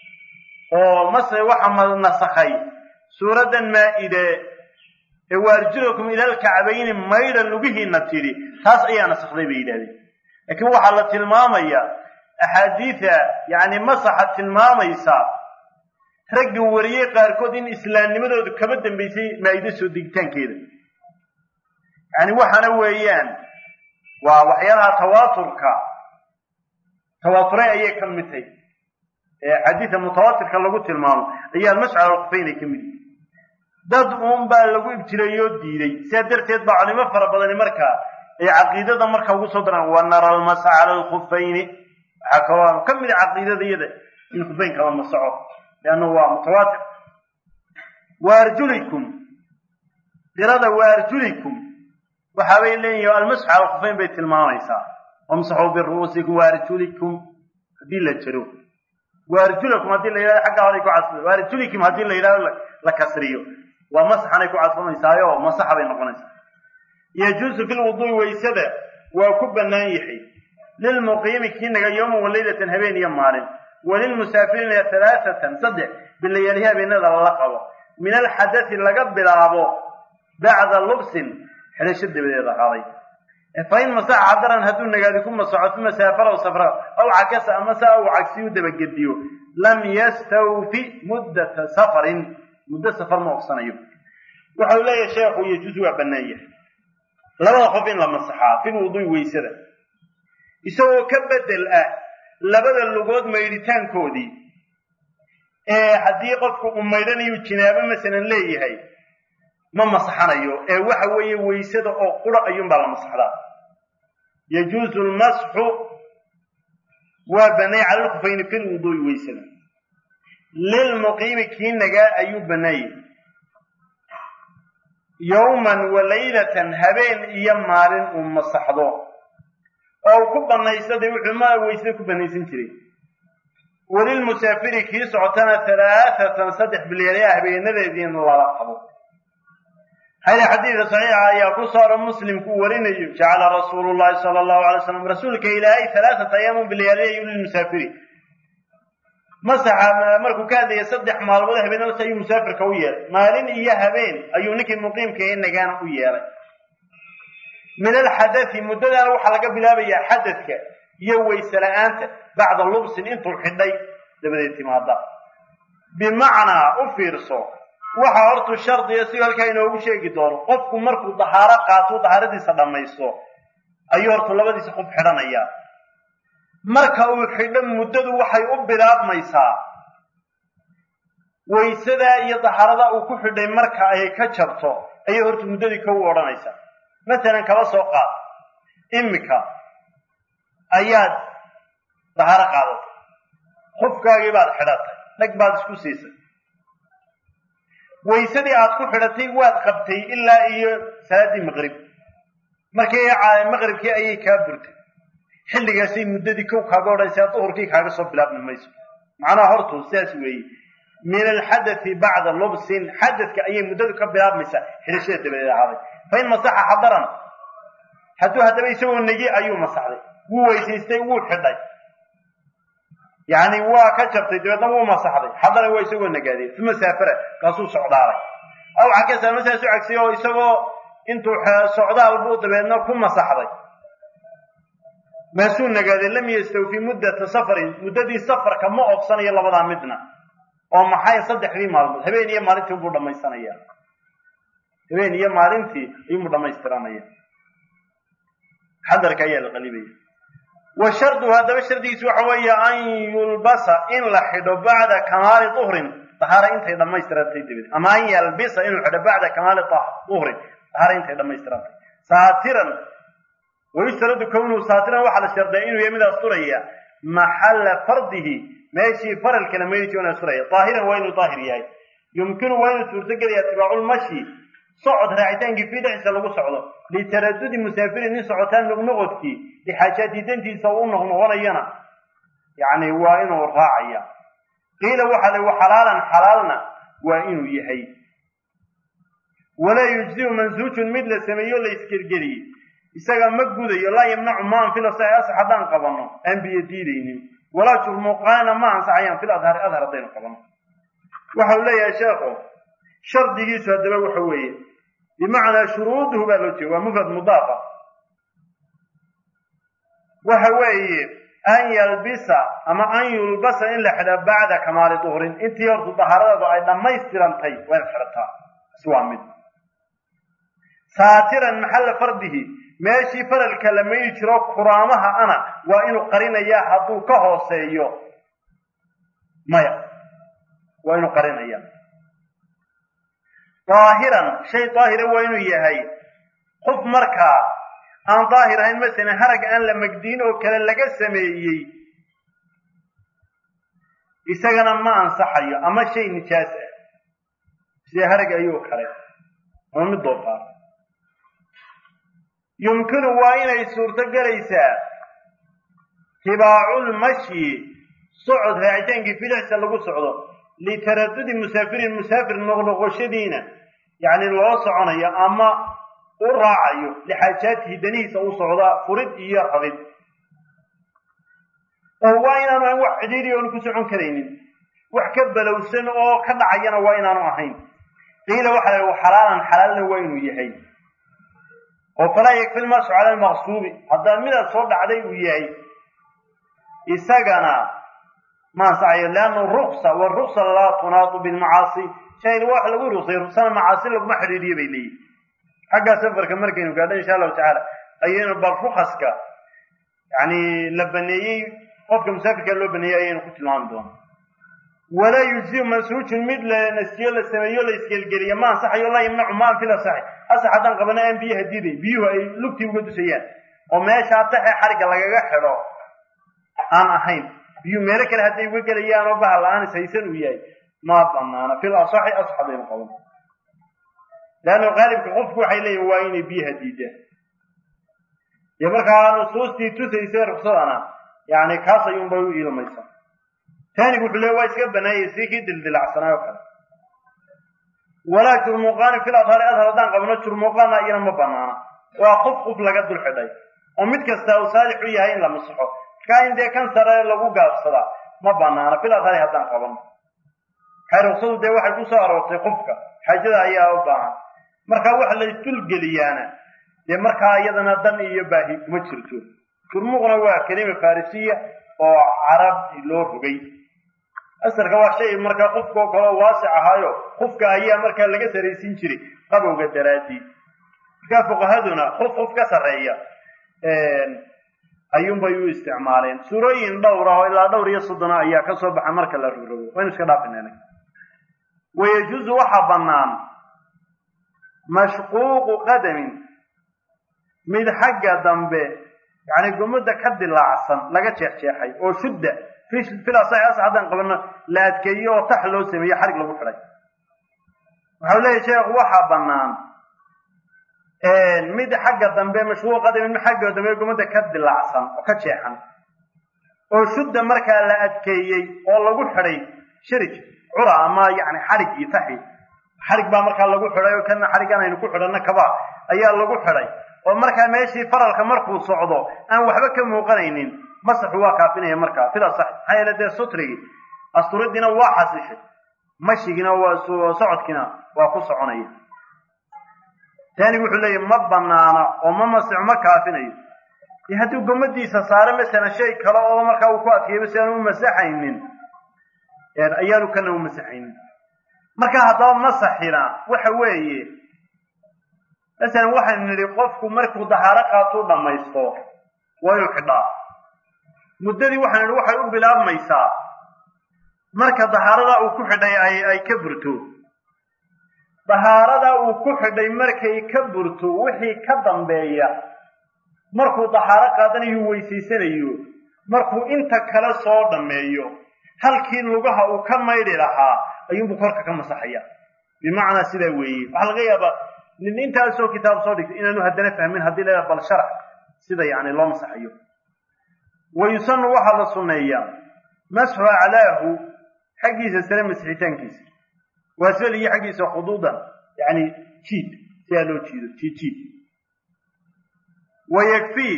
oo mase waxa nasakhay suuraddan maa-ide ee waarjulakum ilal kacbayni maydha lugihiina tidhi taas ayaa nasakday bay yidhahdeen laakiin waxaa la tilmaamayaa axaadiida yacni masaxa tilmaamaysa ragga wariyey qaarkood in islaamnimadoodu kaba dambaysay maa-ide soo degitaankeeda yacni waxaana weeyaan waa waxyaalaha tawaaturka tawaaturay ayay ka mid tahay ee xadiida mutawaatirka lagu tilmaamo ayaa almascal alkufayn ay ka mid yihi dad uun baa lagu ibtileeyoo diiday sidaa darteed baa culimo fara badani markaa ay caqiidada marka ugu soo daraan wa nara almasa cala alkufayni waxaa kaloo ka mid a caqiidada iyada in kufaynka la masaco leanna waa mutawaatir wa arjulikum qirada wa arjulikum waxa bay leeyihin almasxu cala alkufayn bay tilmaamaysaa wamsaxuu biru'uusikum wa arjulikum haddii la jaro wa arjulakum haddii la yidhahdo xagga horay ku cadfo wa arjulikum haddii la yidhahdo la kasriyo waa masaxanay ku cadfamaysaayo masaxa bay noqonaysaa yajuusu fi lwuduui waysada waa ku bannaan yahay lilmuqiimi kii naga yowman walaylatan habeen iyo maalin walilmusaafiriina halaaatan saddex bilayaalihi habeenada lala qabo min alxadati laga bilaabo bacda lubsin xidhasho dabadeed ahaaday fain masaxa xadaran hadduu nagaadi ku masaxo uma saafaraw safra aw cakasa ama saa uu cagsiyu dabagediyo lam yastawfi muddata safarin muddo safar ma ogsanayo waxau leeyahay sheekhu yajuus waa bannaan yahay labada qof in la masaxaa fil wuduui weysada isagoo ka bedel ah labada lugood maydhitaankoodii ee haddii qofku uu maydhanayu jinaabo masalan leeyahay ma masaxanayo ee waxa weeye weysada oo qura ayuunbaa la masaxdaa yajuusu lmasxu waa bannay cala lkufayni fil wuduui weysada lilmuqiimi kii nagaa ayuu bannaayey yowman wa laylatan habeen iyo maalin uu masaxdo oo uu ku bannaysaday wuxuu ma weysada ku bannaysan jiray walilmusaafiri kii socotana halaaatan saddex bilyaaliya habeenadeediin lala qabo hayre xadiida saxiixa ayaa ku soora muslimku warinayo jacala rasuulu llahi sala allahu alay slam rasuulka ilaahay halaaata ayaamun bilyaaliyayu lilmusaafiri masaxa markuu ka hadlayay saddex maalmood habeenadas ayuu musaafirka u yeelay maalin iyo habeen ayuu ninkii muqiimka ee nagaana u yeelay min alxadati muddadaana waxaa laga bilaabayaa xadadka iyo weyse la-aanta bacda lubsin intuu xidhay dabadeed timaada bimacnaa u fiirso waxa hortu shardiya si halkaa inoogu sheegi doono qofku markuu dahaaro qaato dahaaradiisa dhammaysto ayuu hortu labadiisa qof xidhanayaa marka uu xidho muddadu waxay u bilaabmaysaa waysadaa iyo daharada uu ku xidhay marka ay ka jabto ayay horta muddadii ka u odhanaysaa masalan kaba soo qaad imika ayaad daharo qaadatay qofkaagii baad xidhatay dhag baad isku siisay waysadii aad ku xidhatay waad qabtay ilaa iyo salaaddii maqrib markii maqribkii ayay kaa burtay xilligaasay muddadii kow kaaga odhanaysaa duhurkii kaaga soo bilaabmi mayso macnaha hortu sidaas weeye min alxadati bacda lubsin xadadka ayay muddadu ka bilaabmaysaa xidhashada dabadeed ahaaday fa in masaxa xadaran hadduu haddaba isagoo negi ayuu masaxday wuu weysaystay wuu xidhay yacni waa ka jabtay dabeedna wuu masaxday xadaran waa isagoo nagaaday uma saafara kaasuu socdaalay aw xaggeesa masaas u cagsiyay oo isagoo intuu socdaal buu dabeedna ku masaxday maasuu nagaaday lam yastawfi muddata safarin muddadii safarka ma oofsanayo labadaa midna oo maxay saddexdii maalmood habeen iyo maalintii buu dhammaysanaya habeen iyo maalintii ayuubuu dhammaystiranaya xadarka ayaa la qalibaya wa sharduhu haddaba shardigiisu waxa weeye an yulbasa in la xidho bacda kamaali duhrin dahaara intay dhammaystirantay dabadeed ama an yalbisa inuu xidho bacda kamaali duhrin dahaara intay dhammaystirantay saatiran wayustaradu kownuhu saatiran waxaa la shardiya inuu yahay mid asturaya maxalla fardihi meeshii faralkana meeshii una asturaya daahiran waa inuu daahir yahay yumkinu waa inuu suurtagelaya itibaaculmashi socod raacitaankii fii dhexdiisa lagu socdo litaradudi musaafirin nin socotaan noqnoqodkii lixaajaati dantiisa u noqnoqonayana yacni waa inuu raacaya qiila waxaa la xalaalan xalaalna waa inuu yahay walaa yujziu mansuujun mid la sameeyo la isgelgeliyey isaga ma gudayo laa yamnacu ma anfilo sa asax haddaan qabanno aan biyo diidaynin walaa jurmuuqaana ma ansaxayaan fil adhari adhar haddaynu qabanno waxau leeyahay sheekhu shardigiisu haddaba waxa weeye bimacnaa shuruuduhu baa loo jeeda waa mufrad mudaafa waxa weeye an yalbisa ama an yulbasa in la xidha bacda kamaali duhrin intii hortu dahaaradeedu ay dhammaystirantay waa in xidhataa is waa mid saatiran maxalla fardihi meeshii faralka la mayi jiro kuraamaha ana waa inuu qarinayaa hadduu ka hooseeyo maya waa inuu qarinaya daahiran shay daahira waa inuu yahay qof markaa aan daahir ahayn masalan harag aan la magdiin oo kale laga sameeyey isagana ma ansaxayo ama shay nijaas ah sida harag ayuu kale ama mid doofaar yumkinu waa inay suurto gelaysaa tibaaculmashyi socod raacitaankii fidixsa lagu socdo litaradudi musaafirin musaafir noqnoqoshadiina yacni loo soconayo ama u raacayo lixaajaatihi danihiisa u socdaa furid iyo rabid oo waa inaanu ahayn wax cidhiiri oonu ku socon karaynin wax ka balowsan oo ka dhacayana waa inaanu ahayn qiila waxa la yidhi xalaalan xalaalna waa inuu yahay oo falaa yakfi lmasu cala almaqsuubi haddaa midaad soo dhacday uu yahay isagana ma ansaxayo leanna ruksa waruksa laa tunaatu bilmacaasi shayna wax lagu ruksay ruksana macaasi laguma xidhiiriyo bay leeyihin xaggaa safarka markaynu gaadho insha allahu tacaala ayaynu bal rukaska yani la baneeyey qofka musaafirka loo baneeyey ayaynu ku tilmaami doona walaa yujziu mansuujun mid la nasiyo la sameeyo la isgelgeliyo ma ansaxayo laa yamnacu ma anfil asaxi asax haddaan qabana aan biyaha diiday biyuhu ay lugtii uga dusayaan oo meeshaa taxe xarigga lagaga xidho aan ahayn biyuhu meelo kale hadday uga gelayaan oo bahal la-aan ishaysan uu yahay ma banaana fil asaxi asax haddaynu qaban leanna qaalibka qofku waxay leeyihin waa inay biyaha diidaan dee markaa nusuustii tusaysa ruksadana yani kaas ayuunbay u iilmaysaa taanigu wuxuu leey waa iska banaayay si kii dildilacsanaayo kale walaa jurmuuqaani fil adhari adhar haddaan qabno jurmuuqaana iyana ma banaana waa qof qof laga dul xidhay oo mid kasta uu saalix u yahay in la masaxo markaa in dee kan sare lagu gaabsadaa ma banaana fil adhari haddaan qabano maxay ruksadu dee waxay ku soo aroortay qofka xaajada ayaa u baahan markaa waxa la isdulgeliyaana dee markaa iyadana dan iyo baahi kuma jirto jurmuuqna waa kelima farisiya oo carab loo rogay asarka waa shay markaa qofkao kaleo waasic ahaayo qofka ayaa markaa laga saraysiin jiray qabowga daraadii markaa fuqahaduna qof qof ka sarreeya ayuunbay u isticmaaleen suurooyin dhowr ah oo ilaa dhowr iyo soddona ayaa ka soo baxa marka la rogrogo waynu iska dhaafinayna wayajuusu waxaa bannaan mashquuqu qadamin mid xagga dambe yacni gumada ka dilaacsan laga jeexjeexay oo shudda filasaas haddaan qabano la adkeeyo oo tax loo sameeyo xarig lagu xidhay waxau leeyahy sheekhu waxaa bannaan mid xagga dambe mashquuq qadamin mid xagga dambe gumada ka dilaacsan oo ka jeexan oo shudda markaa la adkeeyey oo lagu xidhay shirig cura ama yani xarig iyo taxi xarig baa markaa lagu xidhay oo kana xariggan aynu ku xidhanno kaba ayaa lagu xidhay oo markaa meeshii faralka markuu socdo aan waxba ka muuqanaynin masaxu waa kaafinaya markaa sida sax maxaa yeele dee sutrigii asturidiina waa xasishay mashigiina waa socodkiina waa ku soconaya tani wuxuu leeyahy ma banaana oo ma masixo ma kaafinayo iyo hadduu gomadiisa saaro masalan shay kale oo markaa uu ku adkeeyaba si aan u masaxaynin ayaanu kana u masaxaynin marka haddaba masaxina waxa weeye masalan waxaynu nidhi qofku markuu dahaaro qaatuu dhammaysto waa inuu xidhaa muddadii waxaynu nidhi waxay u bilaabmaysaa marka dahaaradaa uu ku xidhay ay ay ka burto dahaaradaa uu ku xidhay markay ka burto wixii ka dambeeya markuu dahaaro qaadanayo weysaysanayo markuu inta kale soo dhammeeyo halkii lugaha uu ka maydhi lahaa ayuunbuu korka ka masaxaya bimacnaa sidaa weeye waxaa laga yaabaa nin intaasoo kitaab soo dhigtay inaanu haddana fahmin haddii la bal sharax sida yani loo masaxayo wa yusanu waxaa la sunneeyaa masxu aclaahu xaggiisa sare masixitaankiisa waasfal iyo xaggiisa khuduudan yani jiid sidaa loo jiido jiid jiid wa yakfii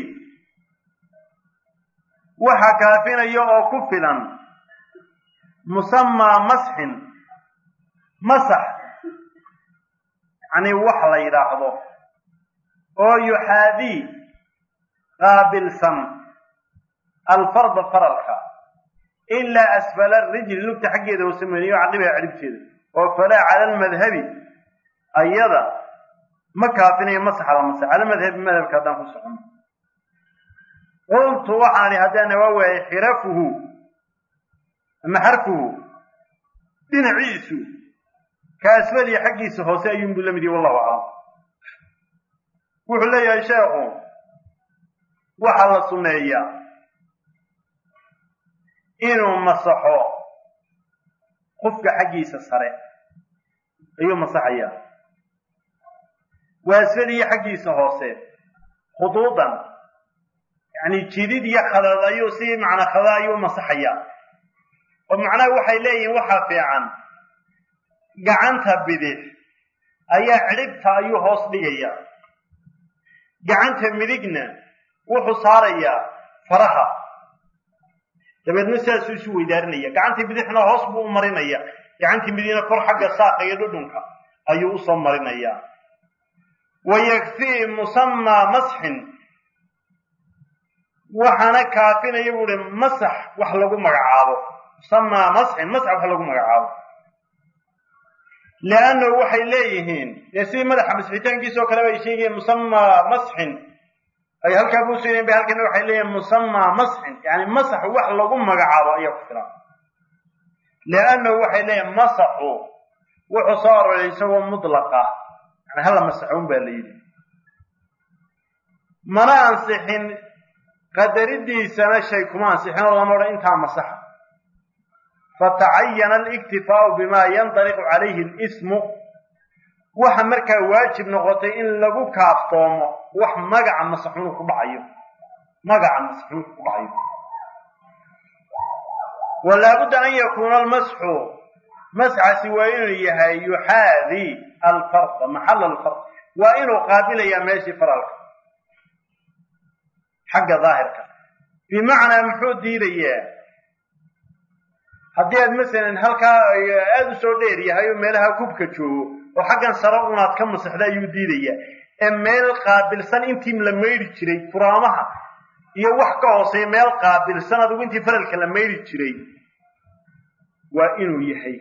waxa kaafinaya oo ku filan musamaa masxin masax yani wax la yidhaahdo oo yuxaadii qaabilsan alfarda faralka ilaa asfala rijli lugta xaggeeda hoose meniyo caqibaha ciribteeda oo falaa cala almadhabi ayada ma kaafinayo masaxa la masax cala madhabi madhabka haddaan ku socono qultu waxaan ihi haddaan waa waayay xirafuhu ama xarfuhu dhinaciisu ka asfaliya xaggiisa hoose ayuunbuu la mid yahi wallahu aclam wuxuu leeyahay sheekhu waxaa la sunneeyaa inuu masaxo qofka xaggiisa sare ayuu masaxayaa waa asfaliya xaggiisa hoose khuduudan yani jidid iyo khadad ayuu si macnaa khada ayuu masaxayaa oo macnaha waxay leeyihiin waxaa fiican gacanta bidix ayaa cidhibta ayuu hoos dhigaya gacanta midigna wuxuu saarayaa faraha dabeedna sidaasuu isu weydaarinaya gacantii bidixna hoos buu u marinaya gacantii midigna kor xagga saaqa iyo dhudhunka ayuu usoo marinayaa wa yakfii musamaa masxin waxaana kaafinaya buu hi masax wax lagu magacaabo musamaa masxin masax wax lagu magacaabo leannahu waxay leeyihiin dee sidii madaxa masxitaankiisa oo kale bay sheegayeen musamaa masxin ay halkaa ku sugayeen bay halkana waxay leeyihin musamaa masxin yani masax wax lagu magacaabo ayaa ku filan leannahu waxay leeyihin masaxu wuxuu soo aroray isagoo mutlaqa yani hala masaxo un baa la yidhi mana ansixin qadaridiisana shay kuma ansixin oo lama odhan intaa masaxa fatacayana aliktifaau bima yandaliqu calayhi lismu waxa markaa waajib noqotay in lagu kaaftoomo wax magaca masaxuunu ku dhacayo magaca masaxuunu ku dhacayo walaabudda an yakuuna almasxu masxasi waa inuu yahay yuxaadi alfarda maxal alfard waa inuu qaabilayaa meeshii faralka xagga daahirka bimacnaa muxuu diidayaa haddii aad masalan halkaa aada u soo dheer yahay oo meelaha kubka joogo oo xaggan sare unaad ka masaxda ayuu diidayaa ee meel qaabilsan intii la maydhi jiray furaamaha iyo wax ka hooseeya meel qaabilsan adigu intii faralka la maydhi jiray waa inuu yahay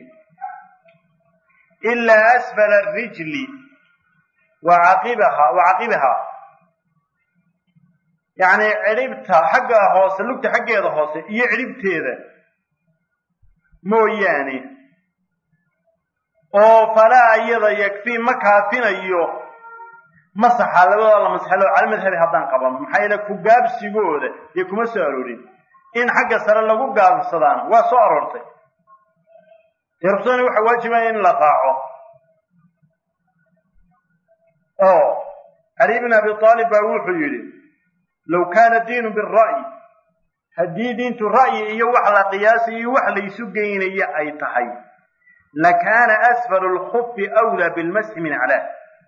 ilaa asfala arijli wa caqibaha wa caqibaha yacni cidhibta xagga hoose lugta xaggeeda hoose iyo cidhibteeda mooyaane oo falaa iyada yakfii ma kaafinayo masaxa labadooda la masxalo cala madhabi haddaan qabano maxaa yeele ku gaabsigooda iyo kuma soo aroorin in xagga sare lagu gaabsadaan waa soo aroortay dee ruksana waxaa waajibaya in la raaco oo cali bn abi aalib baa wuxuu yidhi low kaana diinu bira'yi haddii diintu ra'yi iyo wax la qiyaasayo iyo wax laysu geynaya ay tahay lakaana asfalu lkufi wlaa bilmasxi min aclaa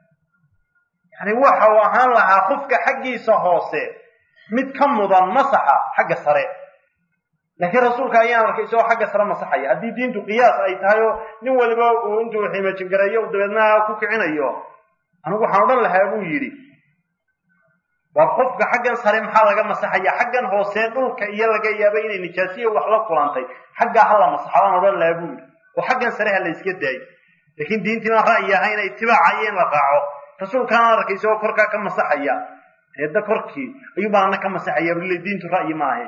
yani waxa uu ahaan lahaa kufka xaggiisa hoose mid ka mudan masaxa xagga sare laakiin rasuulka ayaan arkay isagoo xagga sare masaxaya haddii diintu qiyaas ay tahay oo nin waliba uu intuu xiimajingareeyo u dabeedna ku kicinayo anigu waxaan odhan lahaa buu yidhi war qofka xaggan sare maxaa laga masaxaya xaggan hoose dhulka iyo laga yaaba inay nijaasiya wax la kulantay xaggaa ha la masaxa baan odhan lahaa buu yidhi oo xaggan sare ha la iska daayo laakiin diintii baan ra'yi ahayna itibaacayo in la raaco rasuulkaana arkay isagoo korkaa ka masaxaya eedda korkii ayuu baan ana ka masaxaya bule diintu ra'yi maahe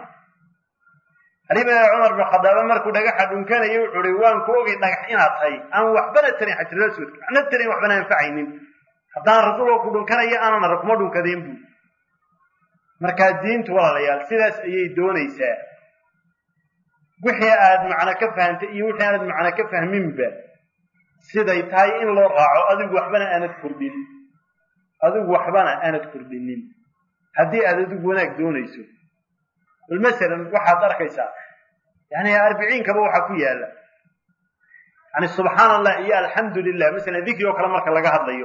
ali bin cumar bin khadaabe markuu dhagaxa dhunkanaya wuxuu uhi waan ku ogay dhagax inaad tahay aan waxbana tarin xajiraswad waxna tarin waxbana anfacaynin haddaan rasuulka ku dhunkanaya aanan arag kuma dhunkadeen buu markaa diintu walaalayaal sidaas ayay doonaysaa wixii aad macno ka fahantay iyo wixii aanad macno ka fahminba siday tahay in loo raaco adigu waxbana aanad kordhin adigu waxbana aanad kordhinin haddii aad adigu wanaag doonayso bal masalan waxaad arkaysaa yani arbiciinkaba waxaa ku yaala yani subxaan allah iyo alxamdu lilah masalan dikri oo kale marka laga hadlayo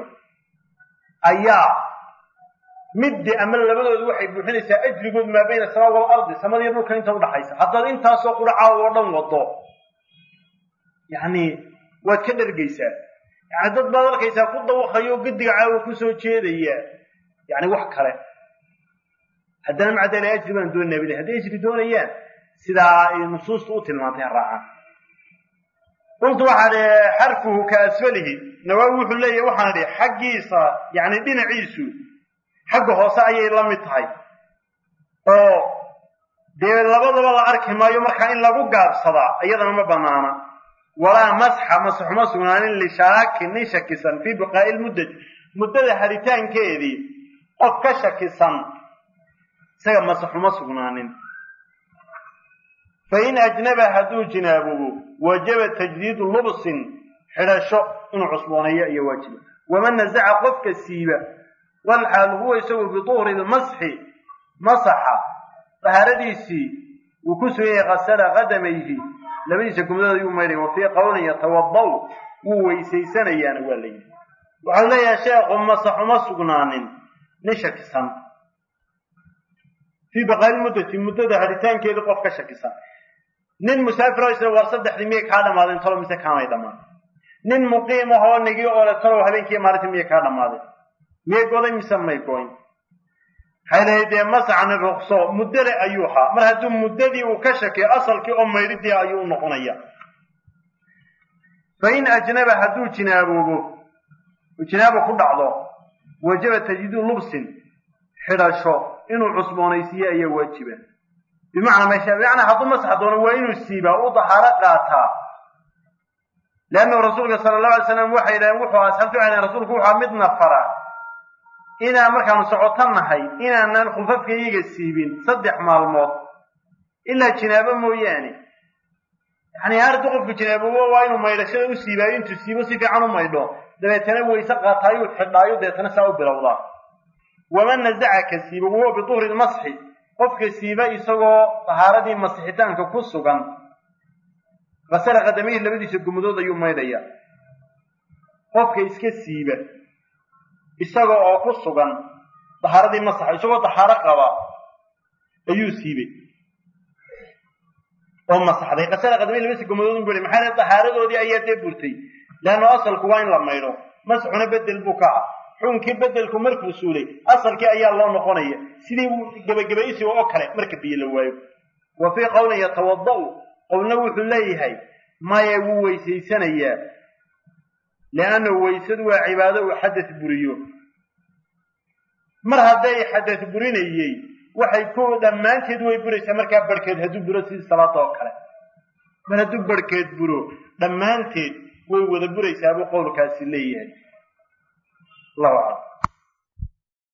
ayaa middi ama labadoodu waxay buuxinaysaa ajrigood maa bayna asamaa waalardi samadiyo dhulka inta udhaxaysa haddaad intaasoo quracaa oo dhan wado yani waad ka dhergaysaa yani dad baad arkaysaa ku dawaqayo gediga caawa kusoo jeedaya yani wax kale haddana maca daali ajri baan doonaa bile hadday ajri doonayaan sidaa ay nusuustu u tilmaantay ha raacaan qultu waxaa dhi xarfuhu ka asfalihi nawaawi wuxuu leeyahy waxaan idhi xaggiisa yani dhinaciisu xagga hoose ayay la mid tahay oo dee labadaba la arki maayo markaa in lagu gaabsadaa iyadana ma banaana walaa masxa masaxuma sugnaanin lishaakin nin shakisan fii biqaa'i lmuddati muddada haritaankeedii qof ka shakisan isaga masaxuma sugnaanin fain ajnaba hadduu jinaabobo wajaba tajdiidu lubsin xidhasho inuu cusbooneeyo iyo waajiba waman nasaca qofka siiba walxaal huwa isagu biduhri lmasxi masaxa dahaaradiisii uu ku sugan yahay kasala qadamayhi labadiisa gumdadood ayuu maydhay wa fii qowlin yatawaddaw wuu weysaysanayaana waa la yidhi waxau leeyahay sheekhu masaxuma sugnaanin nin shakisan fii baqaali muddati muddada haritaankeedii qof ka shakisan nin musaafiro isla war saddexdii miyay kaa dhamaadeen talo mise kaamay dhammaan nin muqiim ahoo nigi oo le talow habeenkii maalintii miyay kaa dhammaadeen miyay goday mise may goyn waxay lahayd dee masaxni ruqso muddale ayuu ahaa mar hadduu muddadii uu ka shakiyo asalkii oo maydhidii ayuu u noqonaya fa in ajnaba hadduu jinaaboobo jinaabo ku dhacdo wajaba tajdiidu lubsin xidhasho inuu cusboonaysiiyo ayaa waajiba bimacnaa meesha bimacnaa hadduu masax doono waa inuu siibaa u dahaaro qaataa leannahu rasuulka sala allahu alay slam waxay yidhaheen wuxuu asxaabtu waxay dhaheen rasuulku wuxuu midna fara inaan markaanu socoto nahay inaanan khufafka iyaga siibin saddex maalmood ilaa jinaabo mooyaane yani haddii qofku jinaaboobo waa inuu maydhashada u siibaayo intuu siibo si fiican u maydho dabeetana weyse qaataayuu xidhaayo deetana saa u bilowdaa waman nasaca ka siiba wahuwa biduhri lmasxi qofka siiba isagoo tahaaradii masixitaanka ku sugan kasala qadamihii labadiisa gumudood ayuu maydhaya qofka iska siiba isaga oo ku sugan dahaaradii masaxa isagoo dahaaro qaba ayuu siibay oo masaxday kasala qadamihii labadiisa gumudood u maxaa le dahaaradoodii ayaa dee burtay leanno asalku waa in la maydho masxuna bedel buu ka ah xukunkii bedelku markuu suulay asalkii ayaa loo noqonaya sidii gebagabaysiga oo kale marka biyo la waayo wa fii qowlin yatawada'u qowlna wuxuu leeyahay maya wuu weysaysanayaa liannahu weysadu waa cibaado uu xadad buriyo mar hadday xadad burinayey waxay ku dhammaanteed way buraysaa markaa barhkeed hadduu buro sidii salaada oo kale mar hadduu barhkeed buro dhammaanteed way wada buraysaa buu qowlkaasi leeyahay allahu aclam